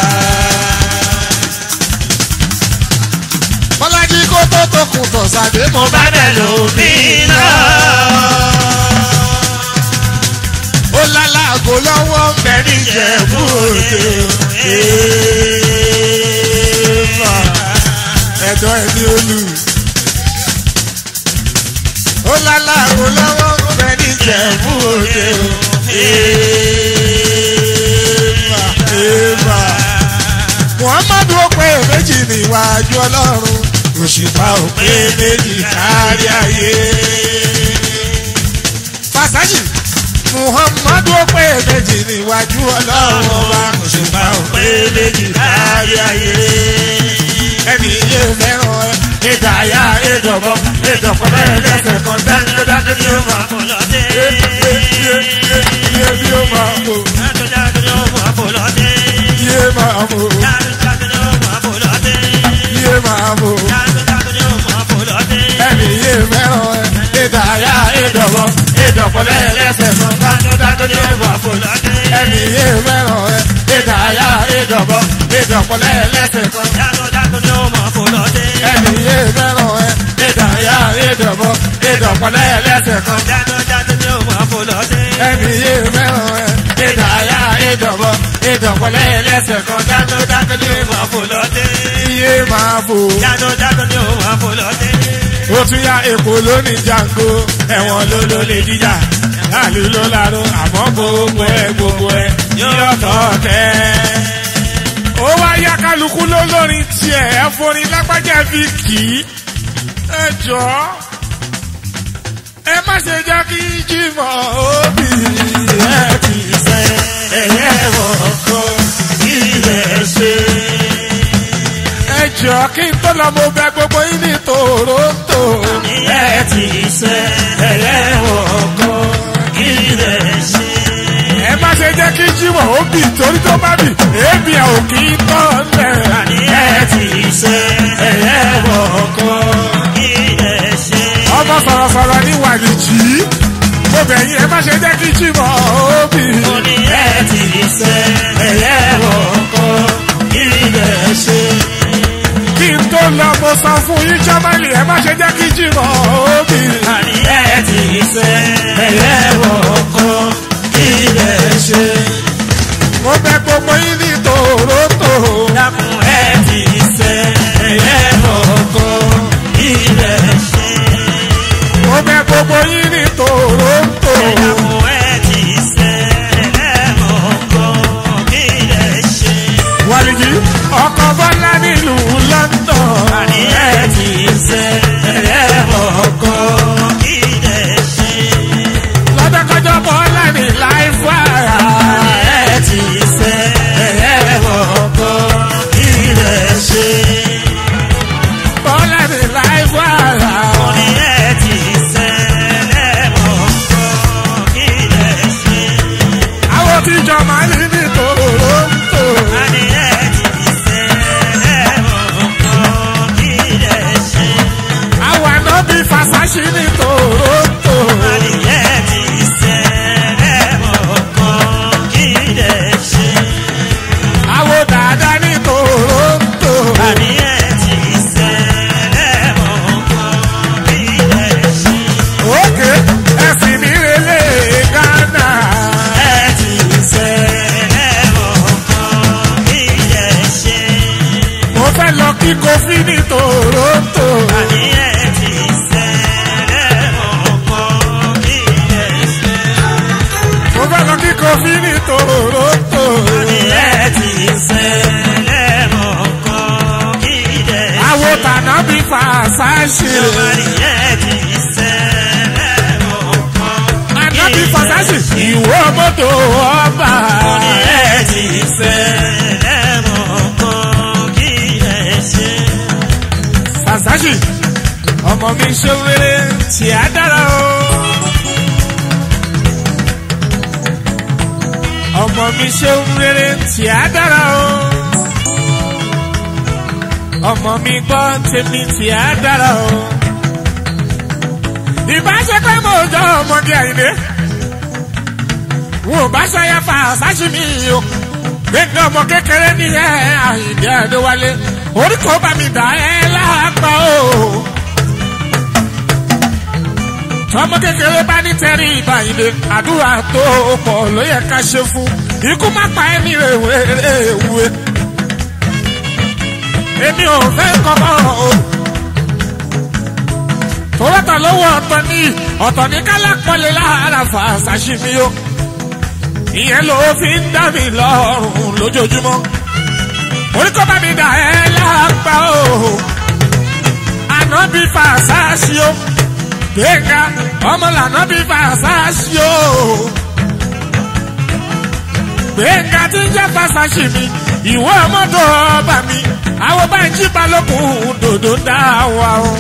Speaker 1: Bọ́lájí kó tó tó kùn tọ̀sàdé mo
Speaker 2: Mo bá bẹ̀ lómi náà.
Speaker 1: ó lálàgò lọ́wọ́ ń bẹ
Speaker 2: Bẹ́ẹ̀ni Ìjẹ̀bú Òde.
Speaker 1: Èèfà ẹ̀dọ́ ẹni olù. Ó lálàgò lọ́wọ́ ń bẹ ní Ìjẹ̀bú Òde o. Èèfà èèfà. Muhammadu ó pé méjì níwájú Ọlọ́run. Òṣùpá ò pé méjì kárí ayé. Fàṣájì Muhammadu ó pé méjì níwájú Ọlọ́run ọba.
Speaker 2: Òṣùpá ò pé méjì kárí ayé.
Speaker 1: ẹni yé fẹ́ràn ẹ. ìdáyà ìdọ̀bọ̀ ìdọ̀pọ̀ bẹ́ẹ̀ lẹ́sẹ̀ kan dáńdọ́dáńdọ́ ni ó máa
Speaker 2: Kò lọ dé.
Speaker 1: yé yé bí ó máa mú
Speaker 2: Dájúdájú ni ó máa fò lọ dé.
Speaker 1: yé máa mú
Speaker 2: Dájúdájú ni ó máa fò lọ dé.
Speaker 1: yé máa mú
Speaker 2: Dájúdájú ni ó máa fò lọ dé.
Speaker 1: ẹni yé fẹ́ràn ẹ. ìdáyà ìdọ̀bọ̀ ìdọ̀pọ̀ bẹ́ẹ̀ lẹ́sẹ̀ kan dáńdọ́dáńdọ́ ni ó máa
Speaker 2: Fò lọ dé.
Speaker 1: ẹni yé fẹ́ràn ẹ. ìdáyà ìdọ̀bọ̀ ìdọ̀pọ̀ bẹ́ẹ̀ lẹ́sẹ̀ kan
Speaker 2: Dájúdájú ni ó máa fò lọ dé.
Speaker 1: ẹni yé fẹ́ràn ẹ. ìdáyà ìdọ̀bọ̀ ìdọ̀pọ̀ bẹ́ẹ̀ lẹ́sẹ̀ kan.
Speaker 2: Dájúdájú ni ó máa fò lọ dé.
Speaker 1: ẹni yé mẹ́ràn ẹ. ìdáyà ìdọ̀bọ̀ ìdọ̀pọ̀lẹ́ ẹlẹ́sẹ̀ kan dájúdájú ní
Speaker 2: Ó máa fò lọ dé.
Speaker 1: iye máa fò.
Speaker 2: Dájúdájú ni ó máa fò lọ dé.
Speaker 1: ó tún yá èkó lónìí jango ẹ̀wọ̀n ló ló lè jíjà láàlú ló láró àmọ́ gbogbo ẹ̀ gbogbo ẹ̀ yíyọ̀tọ̀ tẹ́. ó wá yá kálukú ló lórin tiẹ̀ ẹ forin lápájà fi kì í. ẹ jọ̀ọ́ ẹ má ṣe jẹ́ kí jimoh òbí ẹ ti sẹ́ ẹ̀yẹ́ wọ̀ọ́kọ́ ilẹ̀ ṣe. ẹ jọ̀ọ́ kí n tó lọ mo bẹ̀ gbogbo yín ní Toronto.
Speaker 2: Ẹ ti sẹ́ ẹlẹ́wọ̀n kan ilẹ̀ ṣe.
Speaker 1: ẹ má ṣe jẹ́ kí jimoh òbí torí tó bá bì èébì ẹ̀ ò kì í tọ́ lẹ̀.
Speaker 2: Ẹ ti sẹ́ ẹlẹ́wọ̀n kan ilẹ̀ ṣe.
Speaker 1: ọmọ sọ̀rọ̀sọ̀rọ̀ ní wàlìjì mo bẹ̀ yín ẹ má ṣe jẹ́ kí jimoh òbí.
Speaker 2: Mo ní ẹ ti sẹ́ ẹlẹ́wọ̀n kan ilẹ̀ ṣe.
Speaker 1: kí n tó lọ mo sọ fún yín jọ́mọ́lì ẹ má ṣe jẹ́ kí jimoh òbí.
Speaker 2: Àní ẹ ti sẹ́ ẹlẹ́wọ̀n kan ilẹ̀ ṣe.
Speaker 1: mo bẹ̀ gbogbo yín ní Toronto.
Speaker 2: Dákun ẹ ti sẹ́ ẹlẹ́wọ̀n kan ilẹ̀ ṣe.
Speaker 1: mo bẹ̀ gbogbo yín ní Toronto.
Speaker 2: Dákun ẹ ti sẹ́ ẹlẹ́wọ̀n kan ilẹ̀ ṣe.
Speaker 1: wàlìjì ọkọ̀ bọ́lá nílùú London.
Speaker 2: Àní ẹ ti
Speaker 1: kí kofi ní toronto.
Speaker 2: àní ẹ̀ ti sẹ́lẹ̀ ọkàn kí ẹ̀ ṣe.
Speaker 1: mo fẹ́ lọ kí kofi ní toronto.
Speaker 2: àní ẹ̀ ti sẹ́lẹ̀ ọkàn kí ẹ̀ ṣe.
Speaker 1: àwo tànà bí fàṣàṣì.
Speaker 2: àní ẹ̀ ti sẹ́lẹ̀ ọkàn
Speaker 1: àná bí fàṣàṣì. ìwọ mọ́tò ọba.
Speaker 2: àní ẹ̀ ti sẹ́lẹ̀ ọkàn kí ẹ̀ ṣe.
Speaker 1: fàṣàṣì. ọmọ mi ṣe wéré tí a dára o. ọmọ mi ṣe wéré tí a dára o. ọmọ mi gbọ́ tèmi tí a dára o. ìbáṣepẹ́ mo jọ ọmọdé àyìnlé. wọn ò bá ṣọyà fa àṣàṣì mi o. gbẹ̀ngàn ọmọ kékeré ní ẹ àyìnlé àdéwálé. orí kò bá mi dà ẹ́ lápá o tọmọ kékeré bá ní tẹrí ìbá ìdè àdúrà tó pọ̀ ló yẹ ká ṣe fún ikú má pa ẹni rèwerèwe èmi ò fẹ́ kọ́kọ́ o tòwọ́tà lówó ọ̀tọ̀ ní ọ̀tọ̀ ní kálápọ̀lẹ̀ lára fà sàṣìmí o ìyẹn ló fi ń dá mi lọ́rùn lójoojúmọ́ orí kọ́ bá mi dà ẹ́ lápá o àná bí fà sáṣí o gbẹ̀ngà ọmọlànà bí fàṣàṣì o. gbẹ̀ngà tí ń jẹ́ fàṣàṣì mi ìwọ ọmọdé ọba mi àwọn bá ń jí balógun dòdò dá wa o.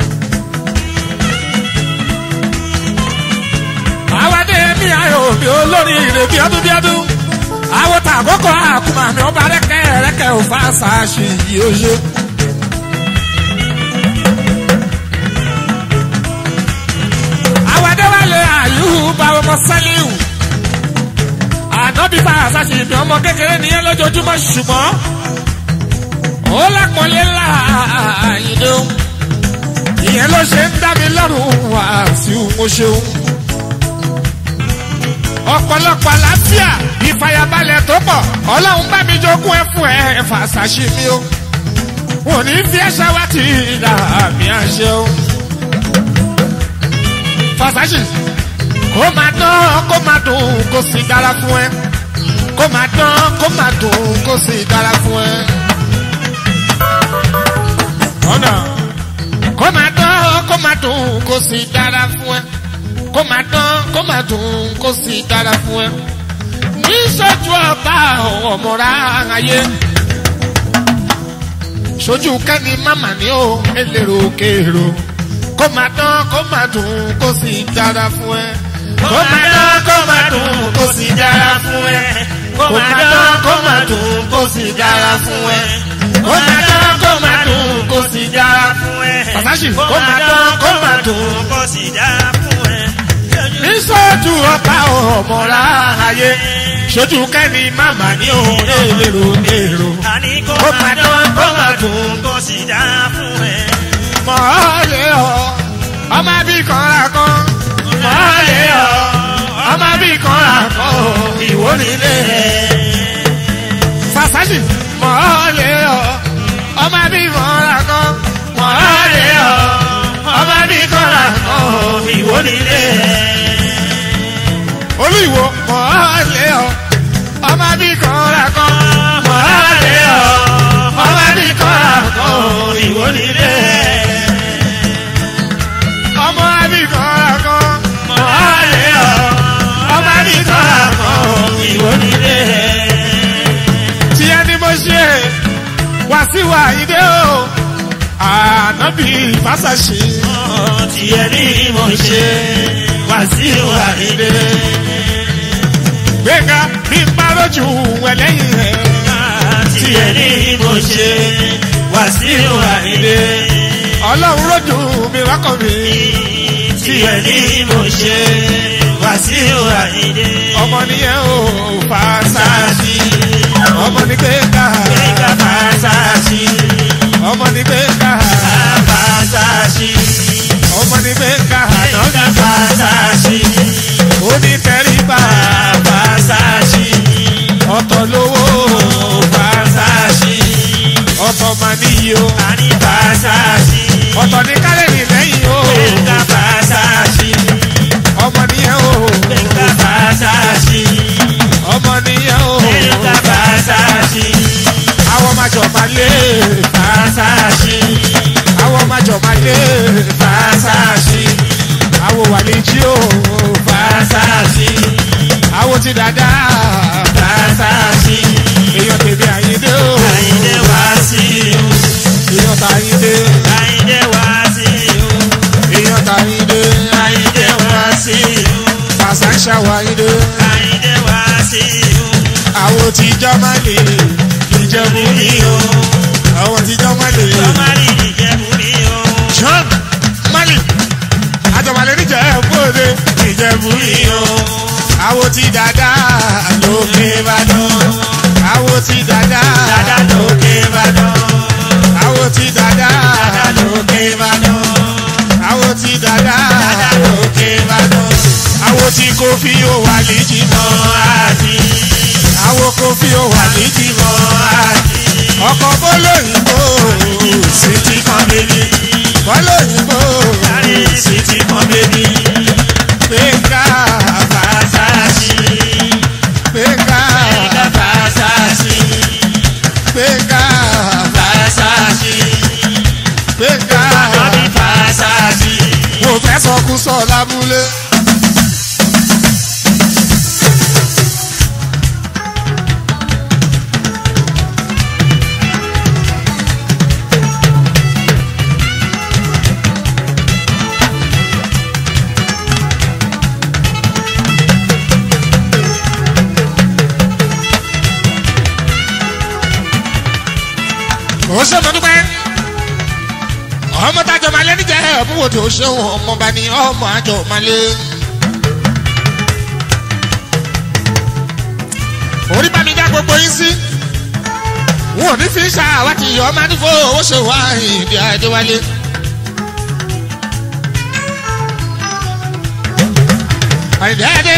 Speaker 1: àwọdé mi ayò mi olórí ire bí ọdún bí ọdún àwọn tàkókò àkùmà mi ọba rẹkẹ rẹkẹ ò fàṣàṣì yìí ó ṣe. àwàdéwálé àyùbá ọmọ sálíù ànábì bá àṣàṣì ìbí ọmọ kékeré nìyẹn lójoojúmọ́ ṣùgbọ́n ó lápọ̀lé láàyè o ìyẹn ló ṣe ń dá mi lọ́rùn wá sí mo ṣeun ọ̀pọ̀lọpọ̀ àlàáfíà ìfàyàbalẹ̀ tó pọ̀ ọlọ́run bá mi jogún ẹ fún ẹ fàṣàṣì mi o wọn ò ní fi ẹṣẹ wá ti dà mí àṣẹ o fàṣàṣì kó máa dán kó máa dùn kó sì dára fún ẹ kó máa dán kó máa dùn kó sì dára fún ẹ. ọ̀nà kó máa dán kó máa dùn kó sì dára fún ẹ kó máa dán kó máa dùn kó sì dára fún ẹ. ní sójú ọba ọmọra ayé sójú kẹ́ni máma ní o elérò kéèrò kó máa dán kó máa dùn kó sì dára fún ẹ.
Speaker 2: kó máa dán kó máa dùn kó sì dára fún ẹ. kó máa dán kó máa dùn kó sì dára fún ẹ. kó máa dán kó máa dùn kó sì dára fún ẹ.
Speaker 1: Fàṣàṣì,
Speaker 2: kó máa dán kó máa dùn kó sì dára fún ẹ.
Speaker 1: ní sójú ọba ọmọra ayé sójú kẹ́ni máma ní o elérò kéèrò
Speaker 2: àní kó máa dán kó máa dùn kó sì dára fún ẹ.
Speaker 1: mọ̀ọ́lẹ́ ọ ọmọ bí kan ra kan mọ̀ọ́lẹ́ ọ ọmọ bí kan ra kan ìwọ nílé Fàṣàṣì mọ̀ọ́lẹ́ ọ ọmọ bí kan ra kan mọ̀ọ́lẹ́ ọ ọmọ bí kan ra kan ìwọ nílé olú ìwọ mọ̀ọ́lẹ́ ọ ọmọ bí kan ra kan mọ̀ọ́lẹ́ ọ ọmọ bí kan ra kan ìwọ nílé ọmọ abikọ̀ọ̀rọ̀ kan mọ̀ọ́lẹ́ ọ̀ ọmọ abikọ̀ọ̀rọ̀ kan ìwọ nílé. tí ẹni mo ṣe Wàsíù Àyìndé o ànábì Fásàṣì
Speaker 2: tiẹ̀ ní mo ṣe Wàsíù Àyìndé.
Speaker 1: gbẹ̀ngà bí n bá lójú ẹlẹ́yìn rẹ̀
Speaker 2: tiẹ̀ ní mo ṣe Wàsíù Àyìndé.
Speaker 1: ọlọ́run lójú mi lọ́kàn mi
Speaker 2: tiẹ̀ ní mo ṣe Wàsíù Àyìndé.
Speaker 1: ọmọ nìyẹn o Fásàṣì ọmọ ní gbẹ̀ngà
Speaker 2: Gbẹ̀ngà Fásàṣì.
Speaker 1: ọmọ ní gbẹ̀ngà
Speaker 2: Fásàṣì.
Speaker 1: ọmọ ní gbẹ̀ngà
Speaker 2: Gbẹ̀ngà Fásàṣì.
Speaker 1: onítẹ̀ríba
Speaker 2: Fásàṣì.
Speaker 1: ọ̀tọ̀ lówó
Speaker 2: Fásàṣì.
Speaker 1: ọ̀tọ̀ mà níyì o
Speaker 2: Fàṣàṣì.
Speaker 1: àwọn ti dada
Speaker 2: Fàṣàṣì.
Speaker 1: èèyàn tèmi àyíndé o
Speaker 2: Àyìndé Wàsíù.
Speaker 1: èèyàn tàyíndé
Speaker 2: Àyìndé Wàsíù.
Speaker 1: èèyàn tàyíndé
Speaker 2: Àyìndé Wàsíù.
Speaker 1: fàṣàṣà wáyíndé
Speaker 2: Àyìndé Wàsíù.
Speaker 1: àwọn ti jọmọlẹ ìjẹ̀bú
Speaker 2: mi o.
Speaker 1: àwọn ti jọmọlẹ
Speaker 2: Sọ́márì ìjẹ̀bú mi o.
Speaker 1: john mali àjọmọlẹ níjẹ̀bú òde ìjẹ̀bú
Speaker 2: Mi o.
Speaker 1: àwọn ti dada lókè ìbàdàn àwọn ti dada
Speaker 2: Dada lókè Ìbàdàn.
Speaker 1: àwọn ti dada
Speaker 2: Dada lókè Ìbàdàn.
Speaker 1: àwọn ti dada
Speaker 2: Dada lókè Ìbàdàn.
Speaker 1: àwọn tí kò fi ó wà léjì mọ́
Speaker 2: Àti
Speaker 1: àwọn kò fi ó wà léjì mọ́
Speaker 2: àti
Speaker 1: ọkọ̀ bọ́lọ́yìnbó sí ti kan bèbí bọ́lọ́yìnbó
Speaker 2: sí ti kan bébí.
Speaker 1: gbẹ̀ngà
Speaker 2: Fàṣàṣì.
Speaker 1: gbẹ̀ngà
Speaker 2: Ẹ̀ka Fàṣàṣì.
Speaker 1: gbẹ̀ngà
Speaker 2: Fàṣàṣì.
Speaker 1: gbẹ̀ngà
Speaker 2: Àjọbí Fàṣàṣì.
Speaker 1: mo fẹ́ sọkú sọ lábúlé. ó ṣe mọ dúpẹ́ ọmọ tájọ máa lé níjẹ́ ẹ̀bùwò tó ṣéwọ̀n ọmọba ni ọmọ àjọ máa lé. orí bá mi dá gbogbo yín sí wọn ò ní fi ṣàwátì ọmọ nífò owó ṣe wá ìdí àdéwálé. àìdí àdé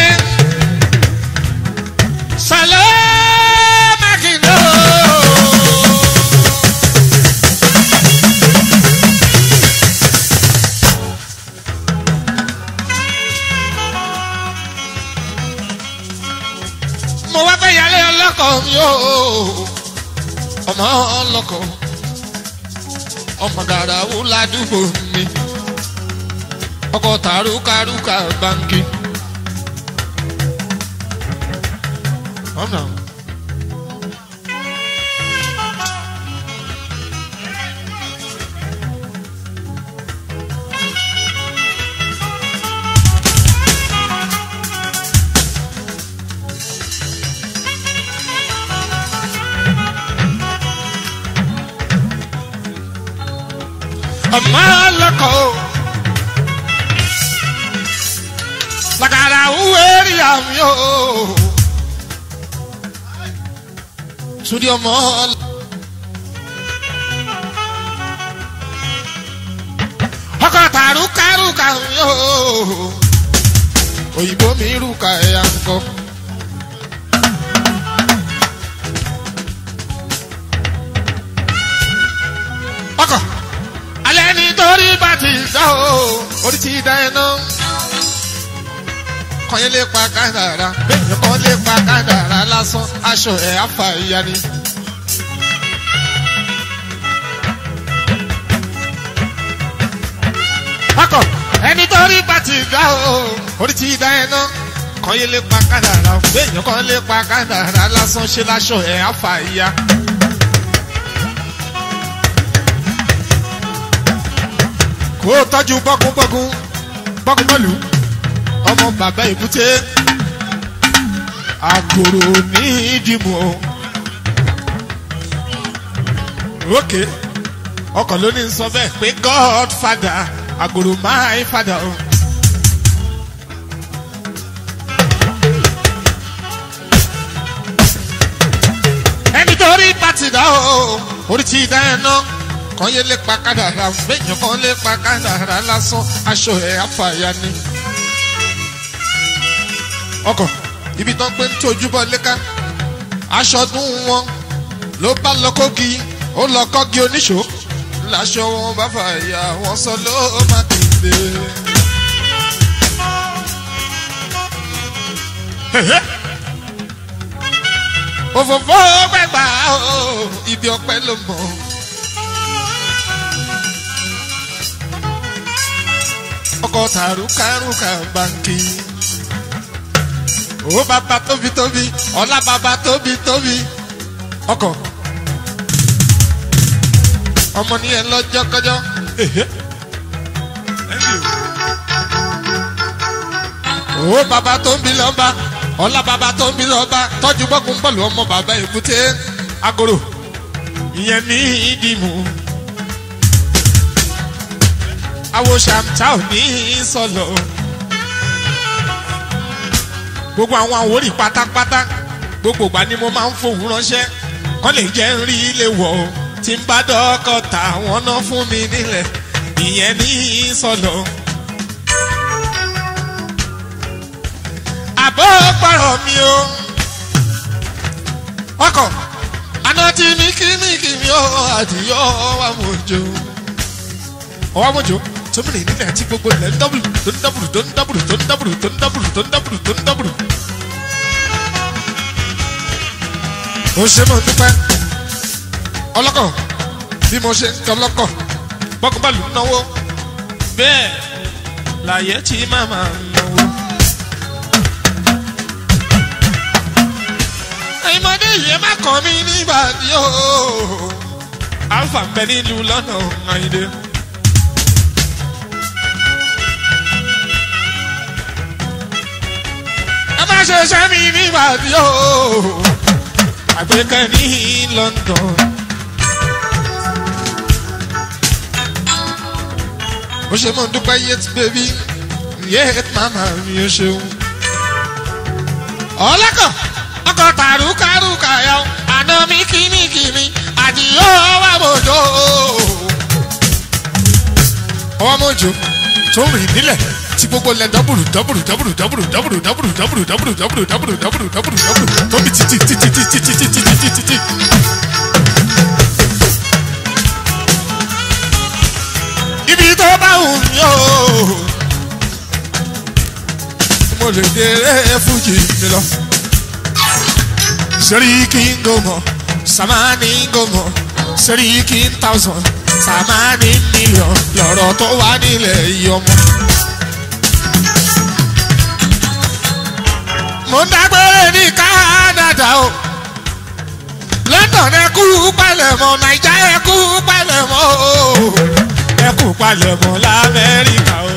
Speaker 1: sàlẹ̀ mákindó. mo wá fẹ́ yálé ọlọ́kọ̀ mi o ọmọ ọlọ́kọ̀ ọmọ gàràwù ládùúgbò mi ọkọ̀ tàrúkàrúkà báńkì. ọ̀nà. ọmọ ọlọ́kọ̀ o. Làkàrà wúwérí àmì o. Sùdí ọmọ ọlọ́. Ọkọ̀ tàrúkàrúkà mi o. Òyìnbó mi rúkà ẹ̀yà ńkọ. Ọkọ̀ alẹ́ nítorí bá ti dá o orí ti dá iná kọ́yẹ́ lè pa kádàrá bẹ́ẹ̀ kọ́ lè pa kádàrá lásán aṣọ ẹ̀ afa ìyá ni. akọ ẹni tó rí bá ti dá o orí ti dá iná kọ́yẹ́ lè pa kádàrá bẹ́ẹ̀ kọ́ lè pa kádàrá lásán ṣe láṣọ ẹ̀ afa ìyá. kó o tọ́jú bọ́gúnbọ́gún bọ́gúnbọ́lù ọmọ bàbá èkúté àgòrò ní ìdìmọ̀ òkè ọkọ̀ ló ní sọ bẹ́ẹ̀ pé godfather àgòrò my father o. ẹni tó rí pàtì dá o orí ti dá ẹ náà kan yé lè pa kádàrà méjì kan lè pa kádàrà lásán aṣọ ẹ̀ àfàyà ni. ọkọ̀ ibi tán pé ń tójú bọ́ léka aṣọ dún wọn ló bá lọ kógi ó lọ kọ́gi oníṣó láṣọ wọn bá fàyà wọn sọ ló má kéde. òfófó gbẹgbà o ibi ọpẹ ló mọ. ọkọ̀ tàrúkàrúkà báńkì ó bàbá tóbi tóbi ọlá bàbá tóbi tóbi ọkọ̀ ọmọ ní ẹ lọ́jọ́ kọjọ́ ó bàbá tó ń bí lọ́ba ọlá bàbá tó ń bí lọ́ba tọ́jú bọ́kùn bọ́ọ̀lù ọmọ bàbá èbúté agoro ìyẹn ní ìdìmú awo ṣàmtà ò ní sọlọ gbogbo àwọn àwòrì pátápátá gbogbo ìgbà ni mo máa ń fòun ránṣẹ́ kọ́ lè jẹ́ ń rí ilé wọ̀ ọ́ tí ń bá dọ́kọ̀ tà wọ́n ná fún mi nílẹ̀ ìyẹn ní sọlọ. àbọ̀ pàrọ̀ mi o ọkọ̀ àná tí mi kí mi kí mi ó àdìyọ wà mọ̀jọ. ọwọ́ mọ̀jọ tómìnì nílẹ̀ tí gbogbo ilẹ̀ ń dábùrù tó ń dábùrù tó ń dábùrù tó ń dábùrù tó ń dábùrù tó ń dábùrù tó ń dábùrù. ó ṣe mọ̀ dúpẹ́ ọlọ́kọ̀ bí mo ṣe ń tọ́ lọ́kọ̀ bọ́kúbálù ń náwó bẹ́ẹ̀ láyé tí màmá ń náwó. ìmọ̀dé yìí má kàn mí nígbàdí o alfa ń bẹ nílùú lọ́nà àyíndé. ẹ má ṣe ṣẹ́ mi nígbàdí o àgbékẹ́ ní london. ó ṣe mọ̀ ń dúpẹ́ yet baby yet mama mi ó ṣeun. ọlọ́kọ̀ ọkọ̀ tàrúkàrúkà yọ àná mi kìnnìkìnnì àdìyó wà mọ̀jọ́. ọwọ́ mọ̀jọ́ tó ń rìn nílẹ̀ tí gbogbo lẹ dọ́bùrù dọ́bùrù dọ́bùrù dọ́bùrù dọ́bùrù dọ́bùrù dọ́bùrù dọ́bùrù dọ́bùrù dọ́bùrù dọ́bùrù dọ́bùrù dọ́bùrù tóbi títí títí títí títí títí títí. ibi tó bá wù mí o mo lè dèrè fújì mi lọ. Sẹ́ríkì ń gòmọ̀, Sàmánì ń gòmọ̀, Sẹ́ríkì ń thousand, Sàmánì ń million, lọ̀rọ̀ tó wà nílẹ̀ yìí ọmọ. Mo ń dágbére ní Kánádà o. London ẹ kú palẹ̀mọ́, Naija ẹ kú palẹ̀mọ́ o. Ẹ kú palẹ̀mọ́ l'Amẹ́ríkà o.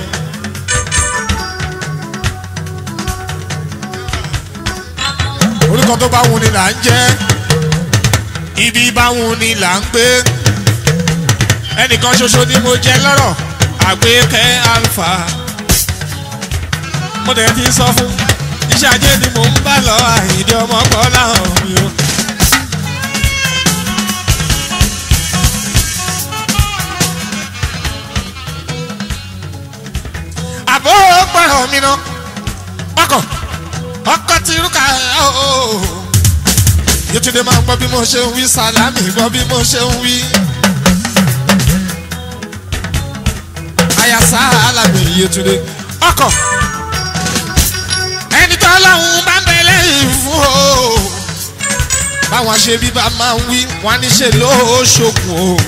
Speaker 1: orúkọ tó bá wù ni là ń jẹ́ ibi bá wù ni là ń gbé ẹnìkan ṣoṣo ni mo jẹ lọ́rọ̀ àgbékẹ́ alfa mo dẹ̀ ti sọ fún iṣẹ́ ajé ni mò ń bá lọ àìdí ọmọ kọ́ láhàn mi o. àbó pẹ̀rọ mi ná ọkọ̀ ọkọ̀ tí rúkà ooo yétúndé máa ń gbọ́ bí mo ṣe ń wí sálámì gbọ́ bí mo ṣe ń wí. àyà sálámì yétúndé ọkọ̀ ẹni tó lọ́hùn bá ń bẹ lẹ́yìn fún o. báwọn ṣe bí bá máa ń wí wọn ní ṣe lóṣogùn o.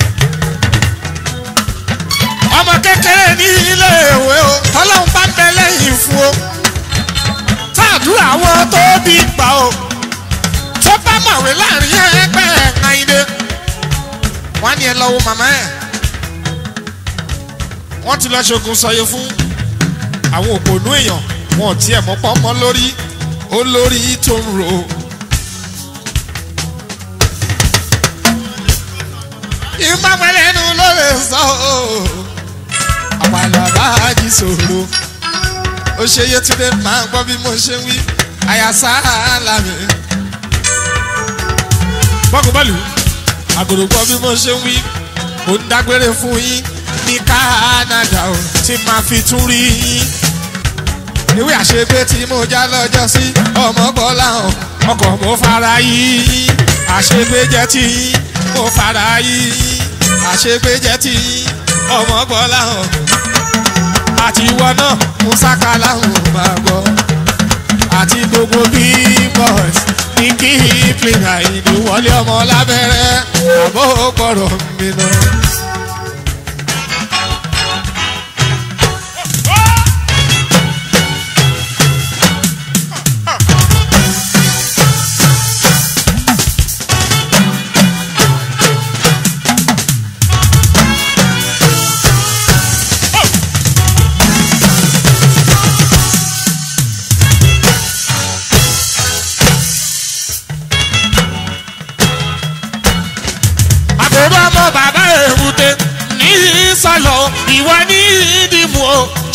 Speaker 1: ọmọ kékeré ní ilé ìwé o tọ́lọ́hùn bá ń bẹ lẹ́yìn fún o. táàdúrà wọn tó bí gbà o tó bá mọ̀wé láàrin ẹgbẹ́ ẹ̀ǹdé wọ́n á ní ẹ lọ́wọ́ màmá ẹ̀ wọ́n ti lọ ṣogun sọyẹ fún àwọn òpònú èèyàn wọn ò tiẹ̀ mọ́ pọ́nmọ́ lórí ó lórí tó ń ro. ìmọ̀pẹ̀lẹ́nu ló lè sọ ọ́ àpàlàbà jí sòro ó ṣe yétúndé máa gbọ́ bí mo ṣe ń wí àyàsá làmì bọ́kùbọ́ọ̀lù àgòrògbọ́ bí mo ṣe ń wí ó ń dágbére fún yín ní Canada o tí máa fi tún rí yín. ìwé àṣegbé tí mo já lọ́jọ́ sí ọmọ bọ́lá hàn ọkọ̀ mo fara yín àṣegbé jẹ́ tí yín mo fara yín àṣegbé jẹ́ tí yín ọmọ bọ́lá hàn àti ìwọ náà mo sákàlà hàn máa gbọ́ àti gbogbo big boys ní kí ìpínlẹ̀ àìní wọlé ọmọ lábẹ́rẹ́ àbó gbọ́dọ̀ mi lọ.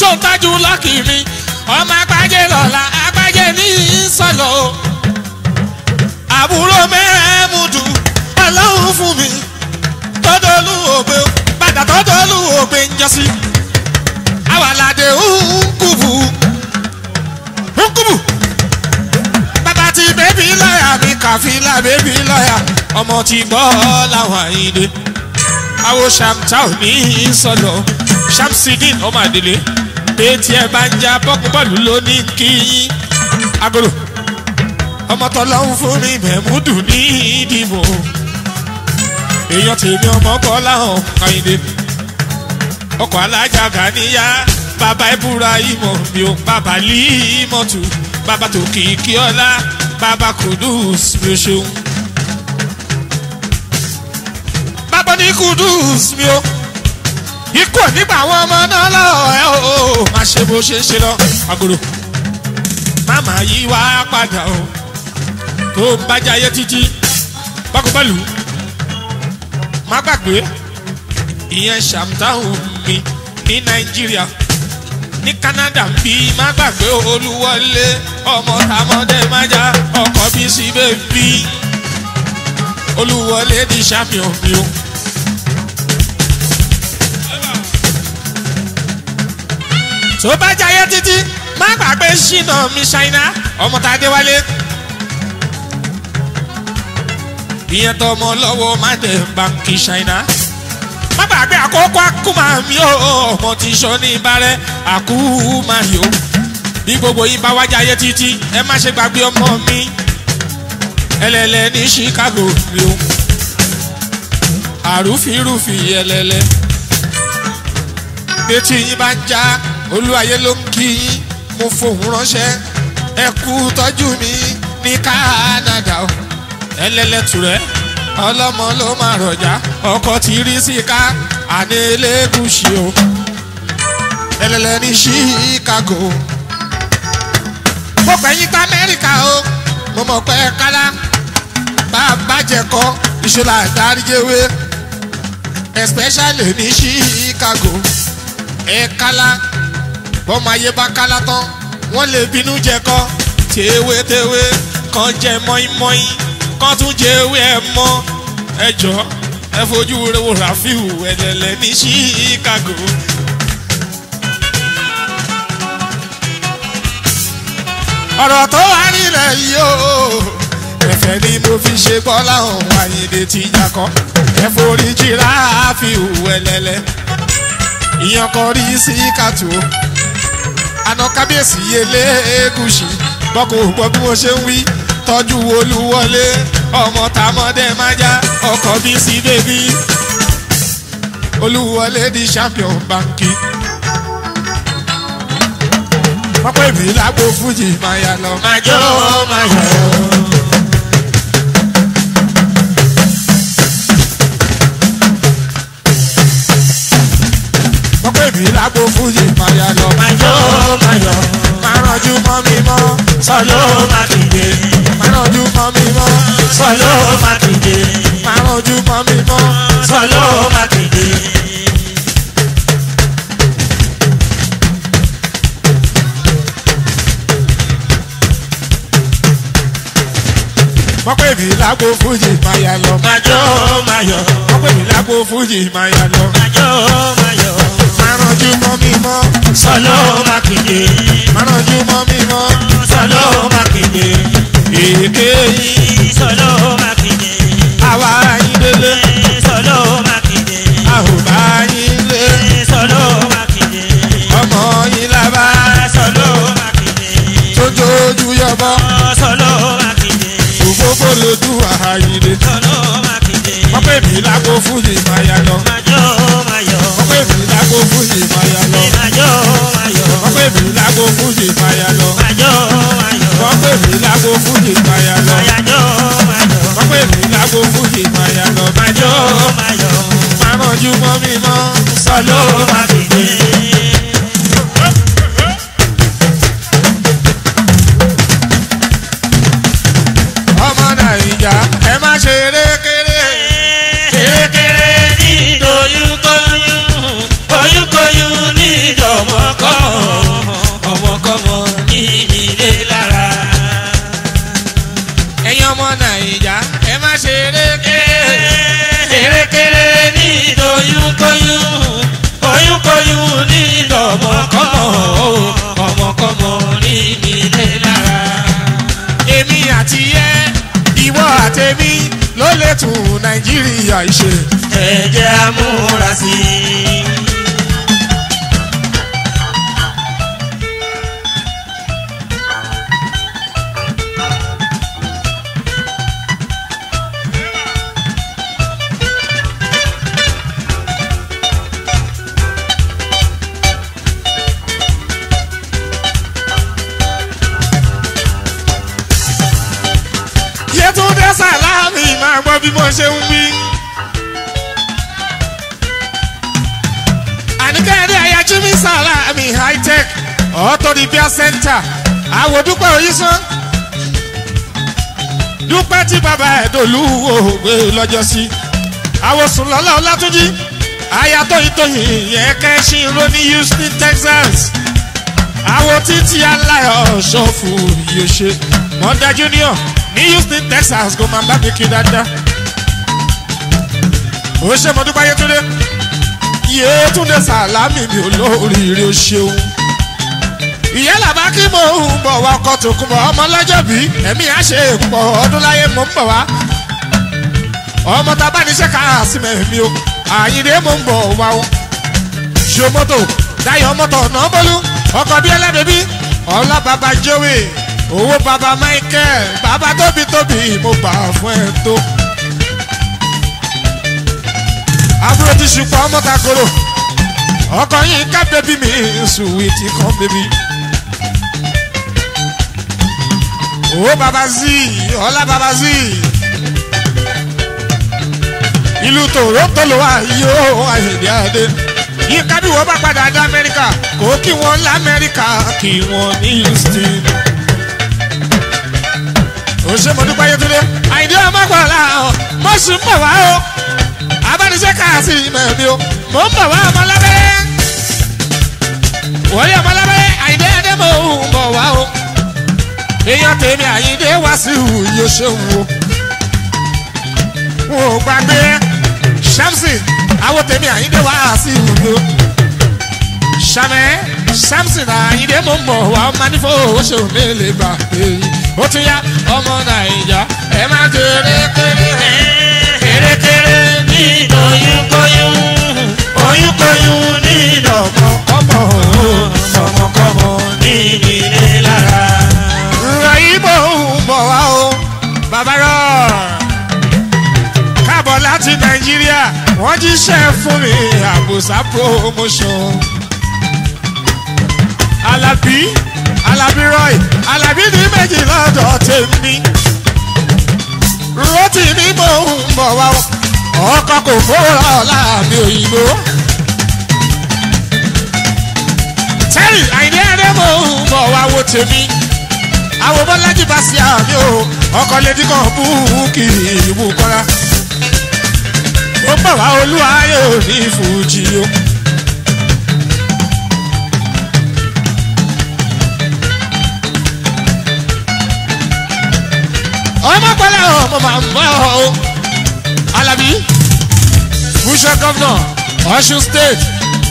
Speaker 1: tó ń tájú lọ́kì mi ọmọ agbájé lọ́la agbájé ní sọ̀lọ̀ o àbúrò mẹ́ẹ̀mùdù ọlọ́run fún mi tọ́dọ̀lù ògbé padà tọ́dọ̀lù ògbé ń jọ sí àwàládé ńkùbù ńkùbù bàbá ti bébí lọ́yà mi kàfílà bébí lọ́yà ọmọ ti gbọ́ làwọn àyíndé àwo ṣàmtà ò ní sọ̀lọ̀ ṣàmsídìn ọmọ àdìlé pétí ẹ bá ń já bọ́kúbọ́ọ̀lù lónìí kí yín agolo ọmọ tọ́lọ́hún fún mi mẹ́múdù ní ìdìbò èèyàn tèmi ọmọ kọ́ láhàn kàyìndé ọkọ̀ alájà gàníyà bàbá ìbúra ìmọ̀ mi ò bàbá límọ̀tù bàbá tó kìkì ọlá bàbá kùdùs mi ò ṣeun. bàbá ní kùdùs mi ò ikú ò nígbà àwọn ọmọ náà lọ ẹ o má ṣe bó ṣe ń ṣe lọ agolo máma yí wá padà o tó ń bá jayé títí bákúbálù má gbàgbé ìyẹn ṣàmùtáhùn mi ní nàìjíríà ní canada ń bí má gbàgbé olúwọlé ọmọ tàmọdé májá ọkọ bí sí bèbí olúwọlé ní champion mi o. tó bá jayé títí má gbàgbé ṣìnà mi ṣáínà ọmọ tá a dé wálé. ìyẹn tó ọmọ lọ́wọ́ má dé báńkì ṣáínà. má gbàgbé àkókò àkúmà mi ò ọmọ tí sọ ní ìbárẹ́ àkúmà yòó. bí gbogbo yín bá wá jayé títí ẹ má ṣe gbàgbé ọmọ mi ẹlẹ́lẹ́ ní chicago rí o. àrùfírùfì ẹlẹ́lẹ́. etí yín bá ń já olúwayé ló ń kí yín mo fohùn ránṣẹ́ ẹ kú tọ́jú mi ní canada o ẹlẹ́lẹ́tùrẹ́ ọlọ́mọ ló máa rọ̀jà ọkọ̀ tí rí sí ká àní elégùsì o ẹlẹ́lẹ́ ní chicago mo pẹ̀yìn gba amẹ́ríkà o mo mọ̀ pé kálá bá a bàjẹ́ kọ́ ìṣọlá àdáríjẹwé especially ní chicago ẹ̀ kálá bọ́mọ ayé bá kálá tán wọ́n lè bínú jẹ kọ́ tewétewé kan jẹ mọ́ínmọ́ín kan tún jẹ ewé ẹ mọ́ ẹ jọ ẹ fojú wo rafiu ẹlẹ́lẹ́ ní chicago. ọ̀rọ̀ tó wà nílẹ̀ yìí o ẹ̀fẹ̀ ni mo fi ṣe bọ́lá òun àyèdè tí ìjà kan ẹ forí jí rafiu ẹlẹ́lẹ́ ìyẹn kan rí sí kàtó àná kábíyèsí elégùsì bọ́kọ̀ gbọ́ bí wọ́n ṣe ń wí tọ́jú olúwọlé ọmọ tàmọ́dé májá ọkọ̀ bí sí bèbí olúwọlé di champion banki. wọ́n pè mí lágbo fújì máa yà lọ.
Speaker 2: Màjọ́ máa yọ̀.
Speaker 1: wọ́n pè mí lágbo fújì máa yà lọ.
Speaker 2: Màjọ́ máa yọ̀.
Speaker 1: máa rànjú mọ́ mi mọ́.
Speaker 2: Sọ̀lọ́ máa kìdé.
Speaker 1: máa rànjú mọ́ mi mọ́.
Speaker 2: Sọ̀lọ́ máa kìdé.
Speaker 1: máa rànjú mọ́ mi mọ́.
Speaker 2: Sọ̀lọ́ máa kìdé.
Speaker 1: wọ́n pè mí lágbo fújì máa yà lọ.
Speaker 2: Màjọ́ máa yọ̀.
Speaker 1: wọ́n pè mí lágbo fújì máa yà lọ.
Speaker 2: Màjọ́ máa yọ̀.
Speaker 1: máa rànjú mọ́ mi mọ́.
Speaker 2: Sọ̀lọ́ máa kìdé.
Speaker 1: máa rànjú mọ́ mi mọ́.
Speaker 2: Sọ̀lọ́ máa kìdé.
Speaker 1: èké yìí
Speaker 2: Sọ̀lọ́ máa kìdé.
Speaker 1: àwa yín délé
Speaker 2: Sọ̀lọ́ máa kìdé.
Speaker 1: àhùbá yín lé
Speaker 2: Sọ̀lọ́ máa kìdé.
Speaker 1: ọmọ yín lábá
Speaker 2: Sọ̀lọ́ máa kìdé.
Speaker 1: tójójú yọbọ
Speaker 2: Sọ̀lọ́ máa kìdé.
Speaker 1: òfófó lójú àhàyìnlé
Speaker 2: Sọ̀lọ́ máa kìdé.
Speaker 1: wọ́n pè mí lágbo fújì máa yà lọ
Speaker 2: Màjọ́ máa yọ̀.
Speaker 1: wọ́n pè mí lágbo fújì máa yà lọ
Speaker 2: Màjọ́ máa yọ̀.
Speaker 1: wọ́n pè mí lágbo fújì máa yà lọ
Speaker 2: Màjọ́ máa yọ̀.
Speaker 1: wọ́n pè mí lágbo fújì máa yà lọ
Speaker 2: Àyájọ́ máa yọ̀.
Speaker 1: wọ́n pè mí lágbo fújì máa yà lọ
Speaker 2: Màjọ́ máa yọ̀.
Speaker 1: máa rànjú mọ́ mi mọ́
Speaker 2: Sọ̀lọ́ máa kìdé.
Speaker 1: ọmọ nàìjà ẹ má ṣe erékeré
Speaker 2: Kérékéré ní ìdòyúnkóyún, kóyúnkóyún ní ìdọ̀mọ́kọ́.
Speaker 1: nàìjíríà ìṣe.
Speaker 2: ẹ jẹ́ amúra sí i.
Speaker 1: Yétúndé Sàlámì máa gbọ́ bí mo ṣe ń wí. Àníkẹ́rẹ́ Ayájúmí Sàlámì high-tech Auto Repair Center àwòdúpẹ́ Oyísán. Dúpẹ́ tí bàbá ẹ̀ dòlú ògbé lọ́jọ́ sí. Àwòsùn lọ́lá Ọlátúnjí. Ayatò ìtòyìn yẹn kẹ́sí ro ní Houston, Texas. Àwọ̀ títí aláyọ̀ ṣọ́ọ̀fù yóò ṣe. Mọ̀dá Junior ní Houston, Texas kò máa bá mi kí dáadáa. ó ṣe mo dúpẹ́ Yétúndé Yétúndé Sàlámì mi ò lóríire ó ṣeun. ìyá làbá kí mò ń bọ̀ wá ọkọ̀ tó kún bọ̀ ọmọ lọ́jọ́ bí ẹ̀mí á ṣe pọ̀ ọdún láyé mò ń bọ̀ wá. ọmọ tá a bá níṣẹ́ ká sí mẹ́rin o àyìnlé mò ń bọ̀ wá o. ṣo mọ́tò Dayọ̀ mọ́tò ọ̀nà bọ́lú ọkọ̀ bí ẹlẹ́bẹ̀bí ọlá bàbá Joey owó baba michael baba tóbi tóbi mo gbà fún ẹ tó. àbúrò ti ṣùpọ̀ ọmọ takoro ọkọ yìí ká bébí mi sùwìtì kan bébí. owó baba zi ọlá baba zi ìlú toronto ló wà yóò àyèdè àdé yìí kábí wọ́n bá padà dé amẹ́ríkà kò kí wọ́n lamẹ́ríkà kí wọ́n ní houston ó ṣe mo dúpẹ́ Yétúndé àìdí ọmọkùnrin ọ̀hún mo sì ń bọ̀ wá o abániṣẹ́ káàsì mẹ́mi o mo ń bọ̀ wá ọmọlábẹ́ wọ́n yẹ ọmọlábẹ́ àìdí ẹdẹ mo ń bọ̀ wá o èèyàn tèmi àyíndé wá sí ìhù yóò ṣe wò wọn ò gbàgbé Samson àwọn tèmi àyíndé wá sí ìhù yóò sàmẹ́ Samson àyíndé mo ń bọ̀ wá ọmọ nífò ó ṣe òun lè bà èyí ó tún yá ọmọ nàìjà ẹ má kéré kéré
Speaker 2: kérékéré nínú oyúnkóyún oyúnkóyún nínú ọmọkọ́mọ ọmọkọ́mọ nínú ilé lára.
Speaker 1: ìbò ń bọ̀ wá o bàbá rọ káàbọ̀ láti nàìjíríà wọ́n jíṣẹ́ fún mi àbùsà promotion alábí alábí roy alábí ní méjì lọ́dọ̀ tèmi rotí ní mò ń bọ̀ wá o ọkọ̀ kò fowórà láàmì òyìnbó tẹ́rì àìní ẹ̀rẹ́ mò ń bọ̀ wá wo tèmi àwọn bọ́lájì bá sí àmì o ọkọ̀ lédi kan búùkì ìlú kọ́ra ó bọ̀ wá olúwayé òní fújì o. ọmọ pẹ̀lẹ́ ọmọ máa ń bọ̀ o Alábí future governor Ọ̀ṣun state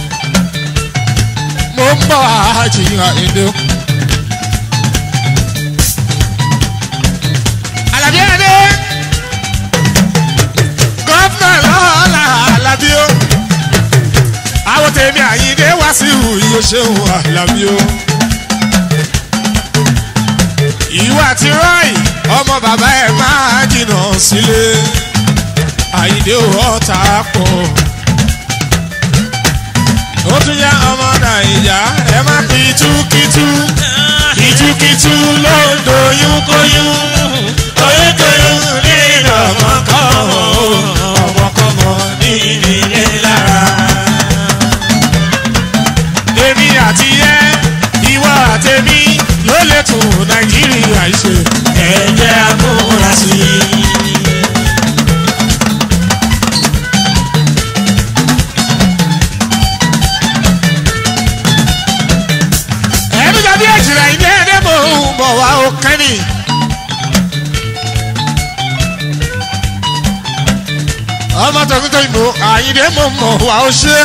Speaker 1: mo ń bọ̀ àjìyàn èdè o. Alábí ẹdẹ gọ́fúnà lọ́la Alábí o àwọn tèmi Àyìndé wá sí ìhù yóò ṣeun Alábí o ìwà tí rọ́ì ọmọ bàbá ẹ̀ máa jìnnà sílé Àyìndé ọ̀tá pọ̀ ó tún yá ọmọ Nàìjà ẹ má pitúkitú
Speaker 2: kìtùkìtù ló ń doyún kóyún oyúnkóyún nínú ọmọkọ́mọ ọmọkọ́mọ nínú ilé lára.
Speaker 1: èmi àti ẹ ìwọ àtẹmí ló lè tún Nàìjíríà ṣe.
Speaker 2: ẹ jẹ́ amúra sí i.
Speaker 1: ẹnu jàbí èjìlá ìdí ẹdẹ mò ń bọ̀ wá ó kẹ́ni. ọmọ tọkítọ ìbò àyìndé mò ń mọ̀ wá ó ṣe.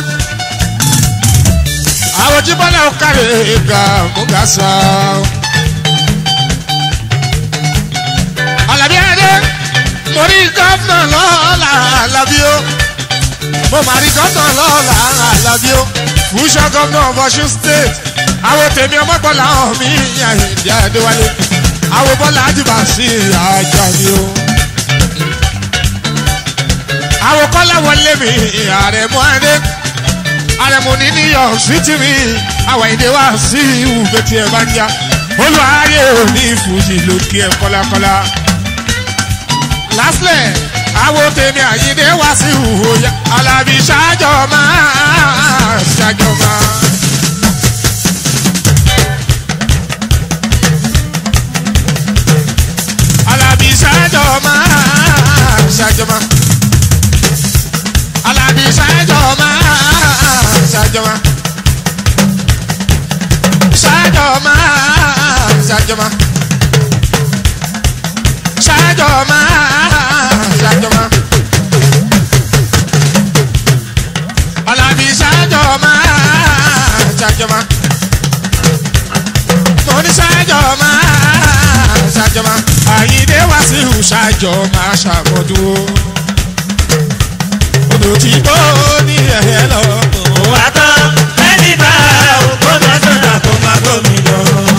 Speaker 1: àwọn jíbọ́lá ó kárẹ̀ ga mugasa. Àlàbí ẹdẹ mo rí gómìnà lọ́la mo máa rí gọ́dọ̀ lọ́la àlàbí ó fúnṣọ́ gómìnà of Ọ̀ṣun state àwọn tèmi ọmọgbọ́lá hàn mí àyèdè àdéwálé àwọn bọ́lá àdìbà sí àjà mi ó. àwọn kọ́lá wọlé mi àrẹ̀mú adé àrẹ̀mú ní new york city mi àwọn èdè wá sí ìwúgbẹ́ tí ẹ bá ń já olùwárí òní ìfújì lókè ẹ kọ́lákọ́lá. lastly àwọn tèmi àyíndé wá sí ìhòòyà alábí ṣáájọ máa ṣáájọ máa. alábí ṣáájọ máa ṣáájọ máa. alábí ṣáájọ máa ṣáájọ máa. ṣáájọ máa ṣáájọ máa. ṣáájọ máa ṣáájọ máa. alábí ṣáájọ máa ṣáájọ máa. mo ní ṣáájọ máa ṣáájọ máa. àyíndé wá sí ìhù ṣáájọ máa ṣàmọ́dún. odò tí tó ní ẹ̀yẹ lọ.
Speaker 2: wà á tán ẹni bá òkú náà sọ̀dà kó máa gómi lọ.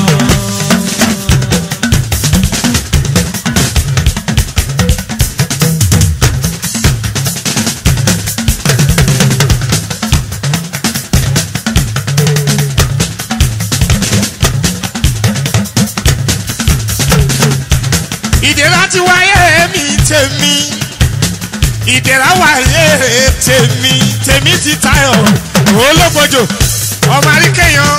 Speaker 1: ìdèrà ti wáyé mi tèmi ìdèrà wáyé tèmi tèmi ti tayọ ológbòjò ọmọ àríkẹyàn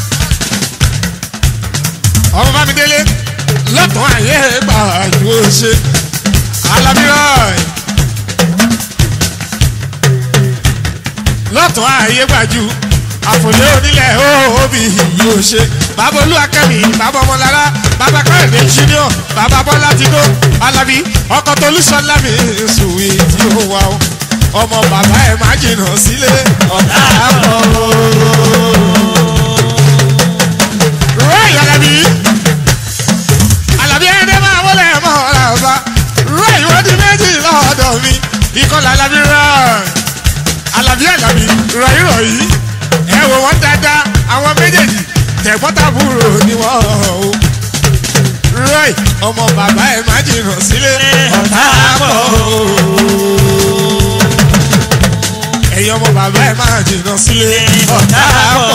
Speaker 1: ọmọ bámidélé lọ́tọ̀ ayé gbàjú ṣe alábírọ̀ lọ́tọ̀ ayé gbàjú àfòlé onílẹ̀ òbí yóò ṣe bàbá olúwakẹ́mi bàbá ọmọlára bàbá kọ́rẹ̀dé junior bàbá bọ́lá tìdó alábí ọkọ̀ tolúṣọlá mi sùwì tí ó wà ó ọmọ bàbá ẹ̀ má jìnnà sílé ọ̀tá àpọ̀ rọ́ọ̀yì alábí alábí ẹ̀ẹ́dẹ́ máa wọlé mọ́ ọ̀rá ọba rọ́ọ̀yì wọ́n di méjì lọ́dọ̀ mi ìkọlà alábí rọ́ọ̀yì alábí alábí rọ̀yì rọ̀yì ẹ wò wọ́n dáadáa àwọn méjèèjì tẹ̀gbọ́ntàbúrò ni wọ́n o rọ́ọ̀yì ọmọ bàbá ẹ̀ má jìnnà sílé ọ̀tá pọ̀ ẹ̀yin ọmọ bàbá ẹ̀ má jìnnà sílé ọ̀tá pọ̀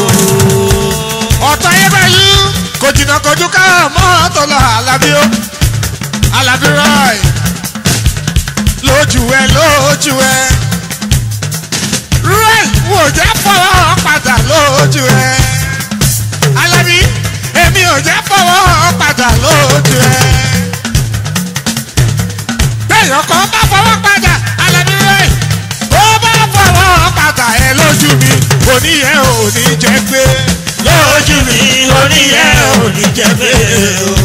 Speaker 1: ọ̀tá yẹn báyìí kò jìnnà kojú ká mọ́tò lọ alábí ó alábí rọ́ọ̀yì lójú ẹ lójú ẹ rẹ́ẹ̀ wò jẹ́ fọwọ́ padà lójú ẹ. Alábí èmi ò jẹ́ fọwọ́ padà lójú ẹ. Bẹ́ẹ̀yàn kan bá fọwọ́ padà Alábí rẹ́ẹ̀ ó bá fọwọ́ padà ẹ lójú mi òní yẹn ò ní jẹ́ pé.
Speaker 2: lójú mi oníyẹ òní jẹ bẹ́ẹ̀ o.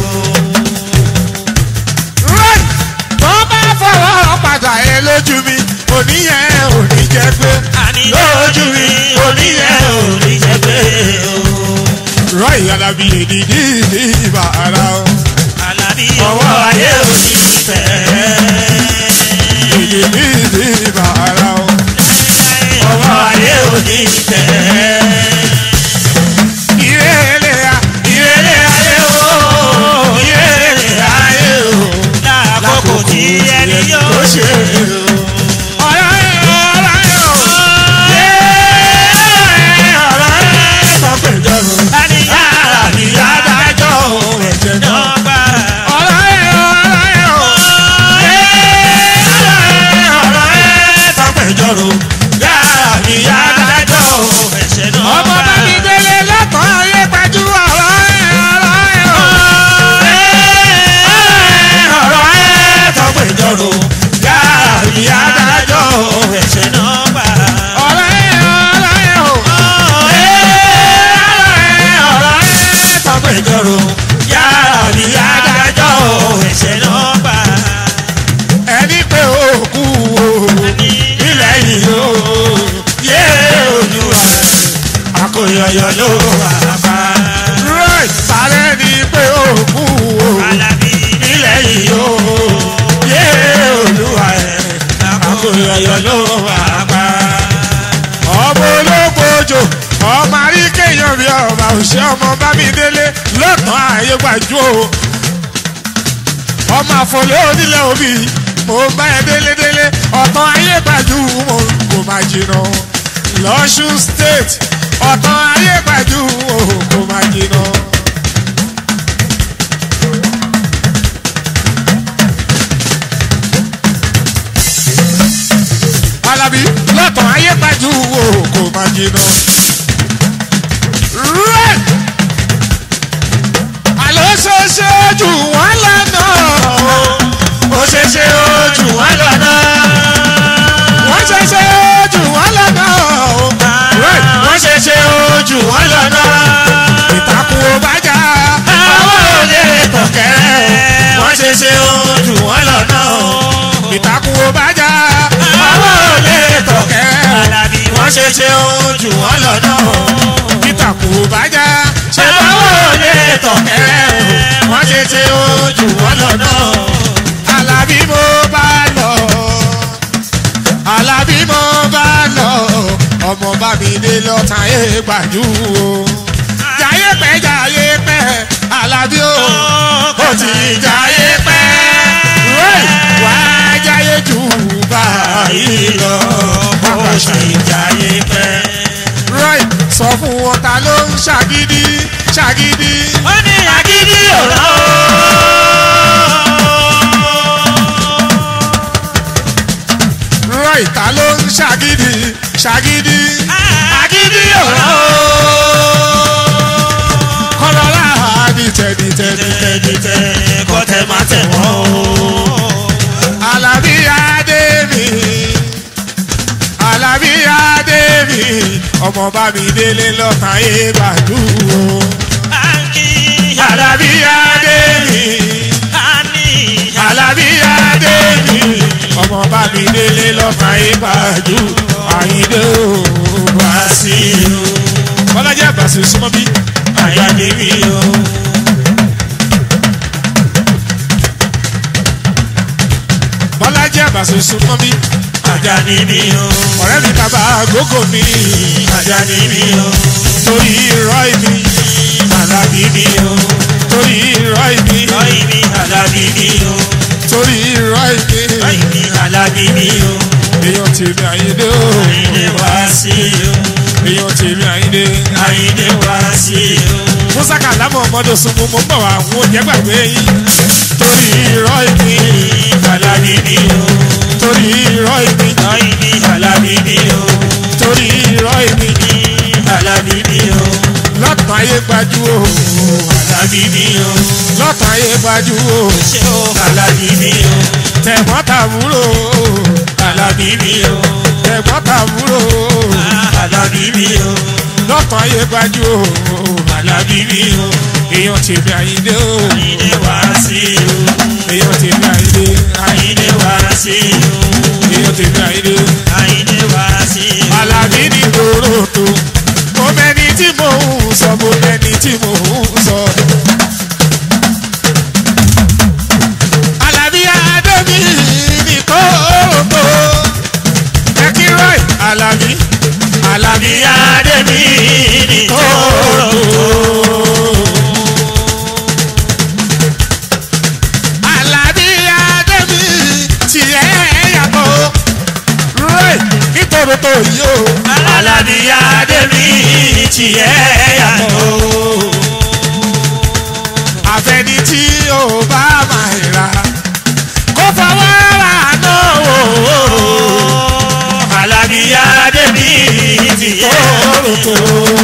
Speaker 1: Rẹ́ẹ̀ tó bá fọwọ́ padà ẹ lójú mi òní yẹn ò ní jẹ́ pé.
Speaker 2: àní lójú mi oníyẹ òní jẹ bẹ́ẹ̀ o.
Speaker 1: Rọ́ọ̀yì Alábí èdìdí ìbá ara o.
Speaker 2: Àlàbí ọwọ́ ayé òní fẹ́.
Speaker 1: Èdìdí ìbá ara o.
Speaker 2: ọwọ́ ayé òní fẹ́.
Speaker 1: Ìrẹ̀lẹ̀ à
Speaker 2: ìrẹ̀lẹ̀ ayé o ìrẹ̀lẹ̀ ayé o lákòókò tí ẹni yóò ṣe o.
Speaker 1: ọ̀rọ̀ ẹ̀ ọ̀rọ̀ ẹ̀ o.
Speaker 2: ọ̀rọ̀ ẹ̀ sọ pé jọ̀rọ̀ ẹni yára ni adájọ́ ẹ̀jẹ̀ náà gbà.
Speaker 1: ọ̀rọ̀ ẹ̀ ọ̀rọ̀ ẹ̀ o.
Speaker 2: ọ̀rọ̀ ẹ̀ sọ pé jọ̀rọ̀ yára ni adájọ́ ẹ̀jẹ̀ náà gbà.
Speaker 1: ọmọ bá mi délé lọ́kàn ayé pẹ̀jú ọ̀rọ̀ ẹ̀ ọ̀rọ̀ ẹ̀ o.
Speaker 2: ọ̀rọ̀ ẹ̀ sọ pé jọ̀rọ̀ yára ni adájọ́ ẹ̀jẹ̀ náà gbà.
Speaker 1: ọ̀rọ̀ ẹ̀ ọ̀rọ̀ ẹ̀ o.
Speaker 2: ọ̀rọ̀ ẹ̀ sọ pé jọ̀rọ̀ yára ni adájọ́ ẹ̀jẹ̀ náà gbà.
Speaker 1: ẹni pé òkú o.
Speaker 2: ilẹ̀ yìí ó yé olúwa àkóyọyọ ló wà bá.
Speaker 1: right sáré ni pé òkú o.
Speaker 2: Alábí ilẹ̀ yìí ó yé olúwa àkóyọyọ ló wà bá.
Speaker 1: gbàjú o ọmọ àfọlẹ́ onílẹ̀ òbí mo bá ẹ délédélé ọ̀tàn ayé gbàjú mo kò má jìnnà lọ́sùn state ọ̀tàn ayé gbàjú mo kò má jìnnà. alábí lọ́tàn ayé gbàjú mo kò má jìnnà. Red àlọ́ ṣeéṣe jù wọ́n lọ́nà
Speaker 2: ó ṣe ṣe ojú wọn lọ́nà.
Speaker 1: wọ́n ṣeéṣe jù wọ́n lọ́nà
Speaker 2: wọ́n ṣe ṣe ojú wọn lọ́nà.
Speaker 1: ìtàkùn ò bá jà
Speaker 2: àwọn olè tọ̀kẹ́rẹ́ wọ́n ṣe ṣe ojú wọn lọ́nà.
Speaker 1: ìtàkùn ò bá jà
Speaker 2: àwọn olè
Speaker 1: tọ̀kẹ́
Speaker 2: tọ̀kẹ́rẹ́ alábí wọ́n ṣe ṣe ojú wọn lọ́nà.
Speaker 1: ìtàkùn ò bá jà
Speaker 2: ṣé àwọn olè tọ̀kẹ́rẹ́ wọ́n ṣe ṣe ojú wọn lọ́nà.
Speaker 1: alábí mo bá lọ alábí mo bá lọ ọmọ bá mi dé lọ́tàn ẹ̀ gbàjú o jayé pẹ́ jayé pẹ́ alábí o
Speaker 2: ó ti jáyé pẹ́.
Speaker 1: Wẹ́ẹ̀, wá jayé jù báyìí lọ.
Speaker 2: ó ṣe jáyé pẹ́.
Speaker 1: Right, sọ fún wọn ta ló ń ṣàgídí ṣàgídí.
Speaker 2: ó ní agídí ọ̀rọ̀ o.
Speaker 1: Right, ta ló ń ṣàgídí ṣàgídí.
Speaker 2: agídí ọ̀rọ̀ o.
Speaker 1: Kọ́lọ́lá dìtẹ̀ dìtẹ̀ dìtẹ̀.
Speaker 2: tẹ́tẹ́ kọ́tẹ́ má tẹ̀ wọ́n o.
Speaker 1: Àlàbí Adé mi. Àlàbí Adé mi. Ọmọ bá mi délé lọ́tàn yé gbàdúrò. Àlàbí Adé mi. Àlàbí Adé mi. Ọmọ bá mi délé lọ́tàn yé gbàdúrò. Àyíndé ò bá sí i. Bọ́lájà Bàṣẹ súnmọ́ bí.
Speaker 2: Àyàdé mi o.
Speaker 1: Bọ́lájà Bàṣẹ súnmọ́ bí.
Speaker 2: Àjàní mi o.
Speaker 1: Ọ̀rẹ́ mi bàbá àgógò mi.
Speaker 2: Àjàní mi o.
Speaker 1: Torí irọ́ mi.
Speaker 2: Àlàbí mi o.
Speaker 1: Torí irọ́ mi.
Speaker 2: Lọ́yìn mi Àlàbí mi o.
Speaker 1: Torí irọ́ mi.
Speaker 2: Lọ́yìn mi Àlàbí mi o.
Speaker 1: Èèyàn tèmi àyíndé o.
Speaker 2: Àyìndé wá sí o.
Speaker 1: Èèyàn tèmi àyíndé.
Speaker 2: Àyìndé wá sí o.
Speaker 1: Mùsàkà lámọ̀ ọmọdé sunmu mo ń bọ̀ wá àwọn òjẹ́ gbàgbé yín. Torí irọ́ mi.
Speaker 2: Àlàbí mi o.
Speaker 1: Torí irọ́ mi.
Speaker 2: Lọ́yìn mi Àlàbí mi o.
Speaker 1: Torí irọ́ mi.
Speaker 2: Àlàbí mi o.
Speaker 1: Lọ́tàn ayé gbajú o.
Speaker 2: Àlàbí mi o.
Speaker 1: Lọ́tàn ayé gbajú o.
Speaker 2: Ṣé o? Àlàbí mi o.
Speaker 1: Tẹ̀gbọ́n tàbúrò o.
Speaker 2: Àlàbí mi o.
Speaker 1: Tẹ̀gbọ́n tàbúrò o.
Speaker 2: Àlàbí mi o.
Speaker 1: Lọ́tàn ayé gbajú o.
Speaker 2: Àlàbí mi o.
Speaker 1: Èèyàn tèmi àyíndé o.
Speaker 2: Àyìndé wá sí o.
Speaker 1: Èèyàn tèmi àyíndé.
Speaker 2: Àyìndé wá sí o.
Speaker 1: Èèyàn tèmi àyíndé.
Speaker 2: Àyìndé wá sí o.
Speaker 1: Àlàbí ní Toronto. Mo mẹ́ni tí mò ń sọ, mo mẹ́ni tí mò ń sọ. Àlàbí Adébí ní Toronto. Ẹ kí Roy Àlàbí. Àlàbí
Speaker 2: Adé mi ní tòrò.
Speaker 1: Àlàbí Adébí tiẹ̀ yàtọ̀. Roy ní Toronto yìí o.
Speaker 2: Àlàbí Adé mi tiẹ̀ yàtọ̀.
Speaker 1: àfẹni tí ò bá máa ra kó fọwọ́ ra náà wò ó.
Speaker 2: Àlàbí Adé mi tiẹ̀
Speaker 1: Tòrótò.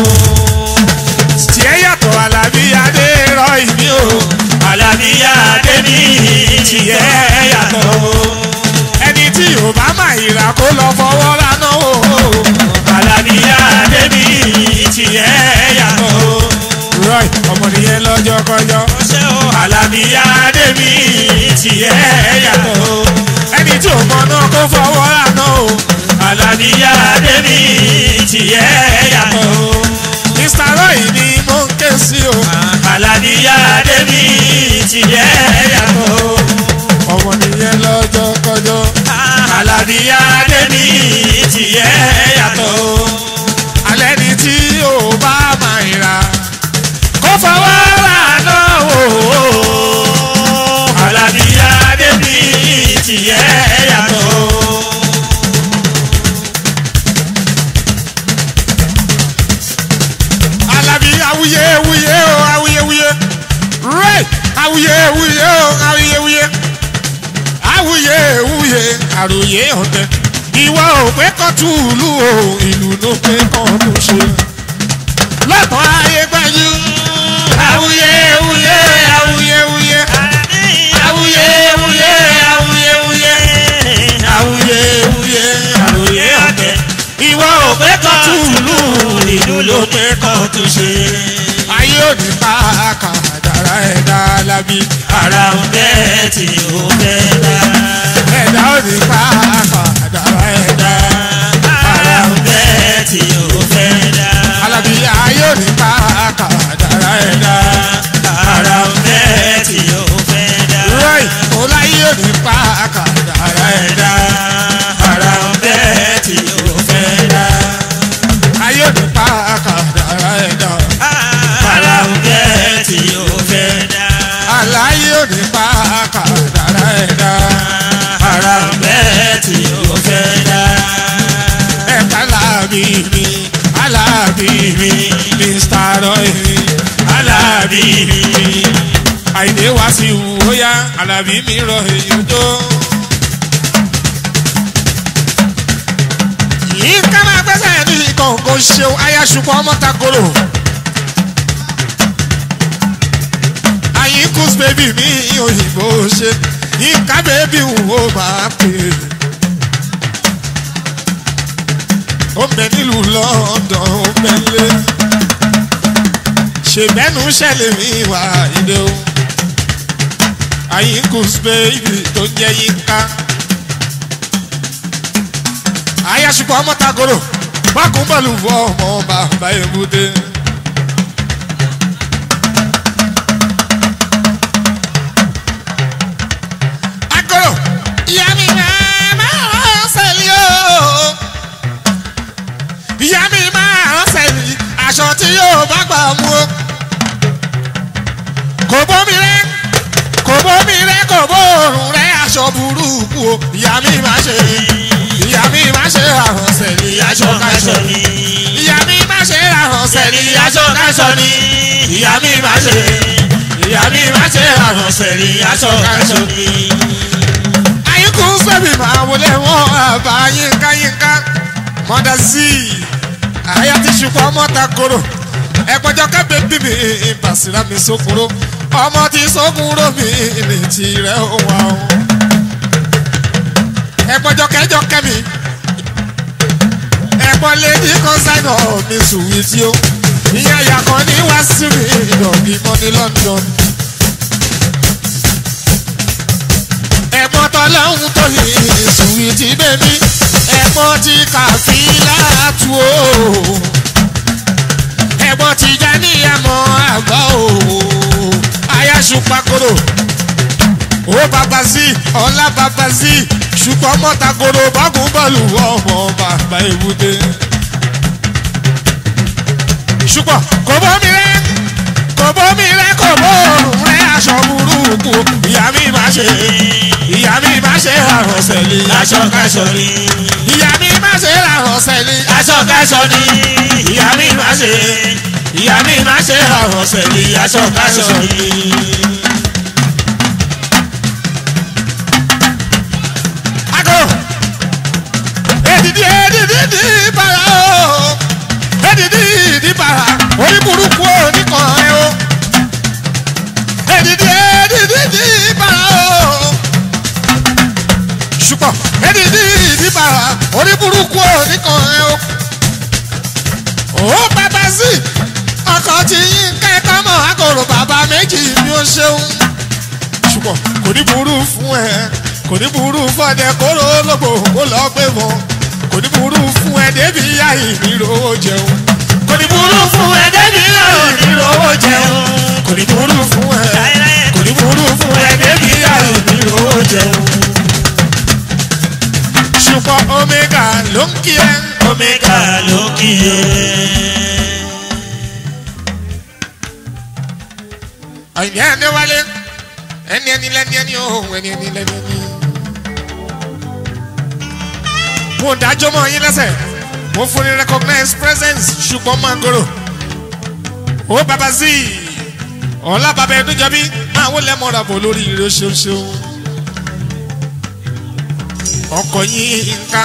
Speaker 1: tiẹ̀ yàtọ̀ Àlàbí Adé rọ ìmí o.
Speaker 2: Àlàbí Adé mi tiẹ̀ yàtọ̀.
Speaker 1: ẹni tí ò bá máa ra kó lọ fọwọ́ ra náà wò ó.
Speaker 2: Àlàbí Adé mi tiẹ̀ yàtọ̀.
Speaker 1: Roy ọmọ nìyẹn lọ́jọ́ kọjọ́.
Speaker 2: Ṣé o? Àlàbí Adé mi tiẹ̀ yàtọ̀.
Speaker 1: ẹni tí ò mọ náà kó fọwọ́ ra náà o.
Speaker 2: Àlàbí Adé mi tiẹ̀ yàtọ̀.
Speaker 1: Mr. Roy ni mo ń ké sí o.
Speaker 2: Àlàbí Adé mi tiẹ̀ yàtọ̀.
Speaker 1: ọmọ nìyẹn lọ́jọ́ kọjọ́.
Speaker 2: Àlàbí Adé mi tiẹ̀ yàtọ̀.
Speaker 1: alẹ́ ni tí ò bá máa ra kó fọwọ́ ra náà wò ó. awuyewuye o awuyewuye awuyewuye àròyé ọ̀tẹ̀ ìwọ ò pé kọ́ túlù o ìlú ló pé kọ́ tó ṣe lọ́tọ̀ ayé gbájú awuyewuye awuyewuye awuyewuye awuyewuye awuyewuye àròyé ọ̀tẹ̀ ìwọ ò pé kọ́ túlù ìlú ló pé kọ́ tó ṣe ayé òní pa kàdàrà ẹ̀dá lábí
Speaker 2: ara ń bẹ́ tí ó fẹ́ dá.
Speaker 1: ẹ̀dá òní pa kàdàrà ẹ̀dá
Speaker 2: ara ń bẹ́ tí ó fẹ́ dá.
Speaker 1: alábí ayé òní pa kàdàrà ẹ̀dá
Speaker 2: ara ń bẹ́ tí ó fẹ́ dá.
Speaker 1: rọ́ì ọláyé òní pa kàdàrà ẹ̀dá
Speaker 2: ara ń bẹ́ tí ó fẹ́ dá.
Speaker 1: ayé òní pa kàdàrà ẹ̀dá
Speaker 2: ara ń bẹ́ tí ó fẹ́ dá.
Speaker 1: aláyé òní pa kàdàrà ẹ̀dá
Speaker 2: ara ń bẹ́ tí ó fẹ́ dá.
Speaker 1: ẹ̀ka láàbí mi alábí mi mr roy alábí mi àìdè wá sí ìwòyà alábí mi rọ èyàn tó. yìí ká máa gbẹ́sẹ̀ ní kọ̀ọ̀kan ṣeun ayáṣupọ̀ ọmọ takoro. àyínkùs bèbí mi òyìnbó ṣe yínká bèbí wo máa pè é. ó ń bẹ nílùú london ó ń bẹ lé ṣèbẹ́nu ṣẹlẹ̀ mi wá ìdè o àyínkùs bèbí tó ń jẹ́ yínká ayásùpọ̀ ọmọ tagoro wákùn bọ́ọ̀lù fún ọmọ bàbá èbúté. agoro ìyá mi máa máa ṣẹlẹ̀ o ìyá mi máa ṣẹlẹ̀ aṣọ tí yóò bá gbà mú o kò bómi rẹ kò bómi rẹ kò bóòrùn rẹ aṣọ burúkú o ìyá mi máa ṣe ìyá mi máa ṣe àrùn ṣẹlẹ̀ aṣọ káṣọ ni ìyá mi máa ṣe àrùn ṣẹlẹ̀ aṣọ káṣọ ni ìyá mi máa ṣe ìyá mi máa ṣe àrùn ṣẹlẹ̀ aṣọ káṣọ ni. àyíkú sẹ́mi máa wọlé wọn àbá yínká yínká mọ́dà sí i àyà ti ṣùkọ́ ọmọ ta koro ẹ̀pọ̀jọ́ kẹ́bẹ̀ bí mi ìbàsíra mi sókòrò ọmọ ti sókòrò mi ní tirẹ̀ wà o. ẹ̀pọ̀jọ́ kẹjọ kẹ́mi ẹ̀pọ̀ lady consignor mi sùwì tí ó ìyá yàgàn ní wá sí mi ìdọ̀bí mọ́ ní London. ẹ̀pọ̀ tọ́lọ́hún tó yìí sùwì tí bẹ́ẹ̀ ẹ̀pọ̀ ti kàfílà tu o ẹ̀gbọ́n ti já níyàmọ́ àgbà o ayáṣu pakoro ó bàbá sí ọlá bàbá sí ṣùgbọ́n mọ́tàkoro bákùn bọ́ọ̀lù ọmọ bàbá èbúté ṣùgbọ́n kò bómi rẹ kò bómi rẹ kò bóòrùn rẹ aṣọ burúkú ìyá mi má ṣe ìyá mi má ṣe àrùn sẹ́lẹ̀ aṣọ káṣọ ni ìyá mi má ṣe àrùn sẹ́lẹ̀ aṣọ káṣọ ni ìyá mi má ṣe ìyá mi má ṣe àrùn sẹ́lẹ̀ aṣọ káṣọ ni. Ago edidi edidi di para o edidi di para orí burúkú oníkan ẹ o edidi edidi di para o ṣùgbọ́n edidi di para orí burúkú oníkan ẹ o ó bàbá sí ọkọ̀ tí yín kẹ́kọ̀ọ́ mọ̀ agolo bàbá méjì ni ó ṣeun ṣùgbọ́n kò ní burú fún ẹ kò ní burú fún ẹ kóró lógbò kó lọ gbé wọn kò ní burú fún ẹ débi yá ìnírò jẹun kò ní burú fún ẹ débi yá ìnírò jẹun kò ní burú fún ẹ kò ní burú fún ẹ débi yá ìnírò jẹun ṣùgbọ́n omega ló ń kí ẹ
Speaker 2: omega ló kí ẹ.
Speaker 1: àyìnbí ẹni wálé ẹni ẹni lẹni ẹni ohun ẹni ẹni lẹni ẹni. mo dájọ́ mọ́ yín lẹ́sẹ̀ mo fún ní recognize presence ṣùgbọ́n mangoro ó bàbá sí i ọ̀la bàbá ẹ̀dúnjọ́bí máa wọlé mọ́ra bọ̀ lórí ire ṣoṣo ọkọ̀ yín ká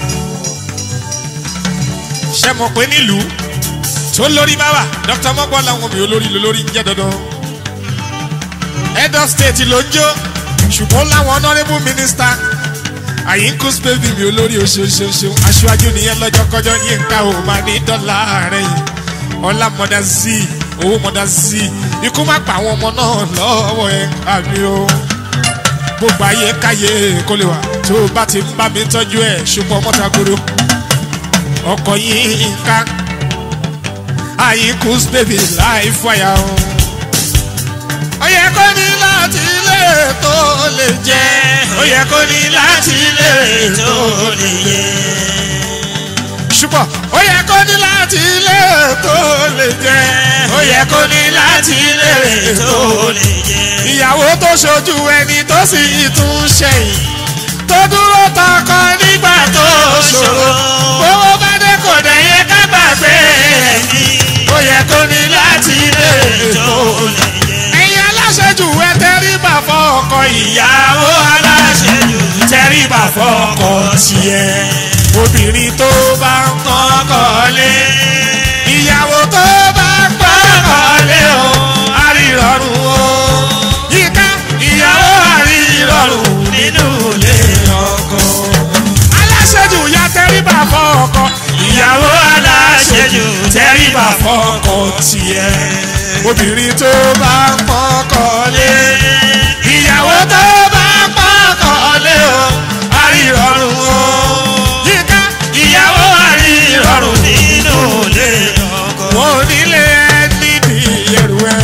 Speaker 1: ṣe mọ̀ pé nílùú tó lórí bá wà dr mọ́gbọ́n làwọn mi olórí lórí ń jẹ́ dandan head of state ló ń jó ṣùgbọ́n láwọn honourable minister àyínkù spébi mi olórí oṣooṣooṣo aṣáájú nìyẹn lọ́jọ́ kọjọ́ yín ká ò máa ní dọ́là rẹ̀ yìí ọlá mọ̀dá sí owó mọ̀dá sí ikú má pa àwọn ọmọ náà lọ́wọ́ ẹ̀ àmì o gbogbo ayé káyé kó lè wà tó o bá ti ń bá mi tọ́jú ẹ̀ ṣùgbọ́n mọ́tàgòrò ọkọ̀ yìí ń ká àyínkù spébi láì fàyà o. ó yẹ kó ní láti lè tó lè jẹ́
Speaker 2: ó yẹ kó ní láti lè tó lè yẹ.
Speaker 1: ṣùgbọ́n ó yẹ kó ní láti lè tó lè jẹ́
Speaker 2: ó yẹ kó ní láti lè tó lè yẹ.
Speaker 1: ìyàwó tó ṣojú ẹni tó sì tún ṣẹ̀yìn tó dúró tọkọ nígbà tó ṣòro owó bá dé kò dẹ̀ yẹ ká gbàgbé
Speaker 2: ẹni
Speaker 1: ó yẹ kó ní láti lè tó
Speaker 2: tó lè yẹ.
Speaker 1: ẹ̀yin aláṣẹ́jù ẹ tẹríba fọ́ ọkọ ìyá
Speaker 2: ìyàwó aláṣẹjù tẹríba fọkọ tiẹ̀.
Speaker 1: obìnrin tó bá ń
Speaker 2: kọ́kọ́ lé
Speaker 1: ìyàwó tó bá ń
Speaker 2: kọ́kọ́ lé o.
Speaker 1: àrírọ̀rùn o yíká ìyàwó àrírọ̀rùn
Speaker 2: nínú ilé ọkọ.
Speaker 1: aláṣẹ́jù ya tẹríba fọ́ ọkọ
Speaker 2: ìyàwó aláṣẹjù tẹríba fọkọ tiẹ̀.
Speaker 1: obìnrin tó bá ń pọ́kọ lé ìyàwó tó bá ń pọ́kọ lé o àrírọ̀rùn o yíká
Speaker 2: ìyàwó àrírọ̀rùn nínú ilé ọkọ.
Speaker 1: wọn ò nílé ẹni ní ẹrù ẹ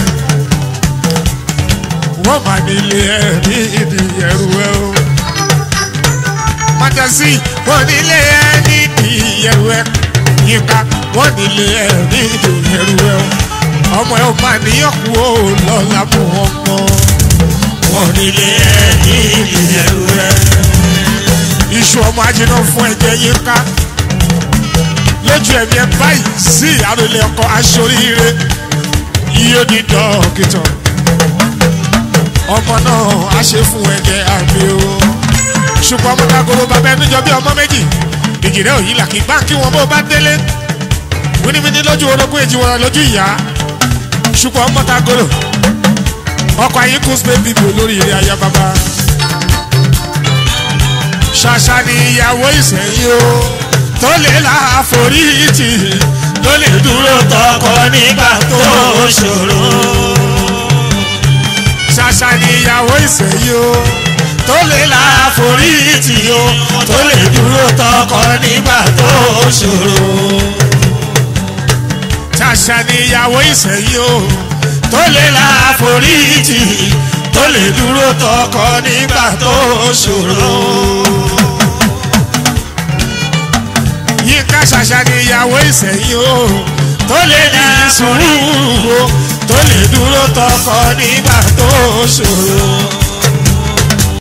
Speaker 1: wọn mà nílé ẹni ní ẹrù ẹ o mọtẹsí wọn nílé ẹni ní ẹrù ẹ yíká wọn nílé ẹni ní ẹrù ẹ o ọmọ ẹ ò máa níyànkú o lọ́la mú ọmọ
Speaker 2: wọn nílé ẹni ìyẹ̀rù rẹ̀.
Speaker 1: iṣu ọmọ ajiná fún ẹ̀jẹ̀ yíká lójú ẹ̀mí ẹ báyìí sí àròlé ọkọ aṣoríire iye ní dókítà ọmọ náà á ṣe fún ẹ̀jẹ̀ àmì o ṣùgbọ́n ọmọ dagoro bàbá ẹni jọ bí ọmọ méjì ìjìnlẹ̀ òyìn làkì báńkì wọn bó bá délé wíníwíní lójú orogún èjì wọn lójú ìyá ṣùgbọ́n ọmọ dagoro ọkọ̀ àyíkú spain bíbí olórí ilé ayá bàbá ṣàṣà ni ìyàwó ìsẹ̀yìn o tó lè la àforítì
Speaker 2: tó lè dúró tọkọ nígbà tó ṣòro.
Speaker 1: ṣàṣà ni ìyàwó ìsẹ̀yìn o tó lè la
Speaker 2: àforítì o tó lè dúró tọkọ nígbà tó ṣòro.
Speaker 1: ṣàṣà ni ìyàwó ìsẹ̀yìn o
Speaker 2: tó lè la àforítì tó lè dúró tọkọ nígbà tó ṣòro.
Speaker 1: yínká ṣàṣà ni ìyàwó ìsẹ̀yìn o tó lè ní sùúrù o
Speaker 2: tó lè dúró tọkọ nígbà tó ṣòro.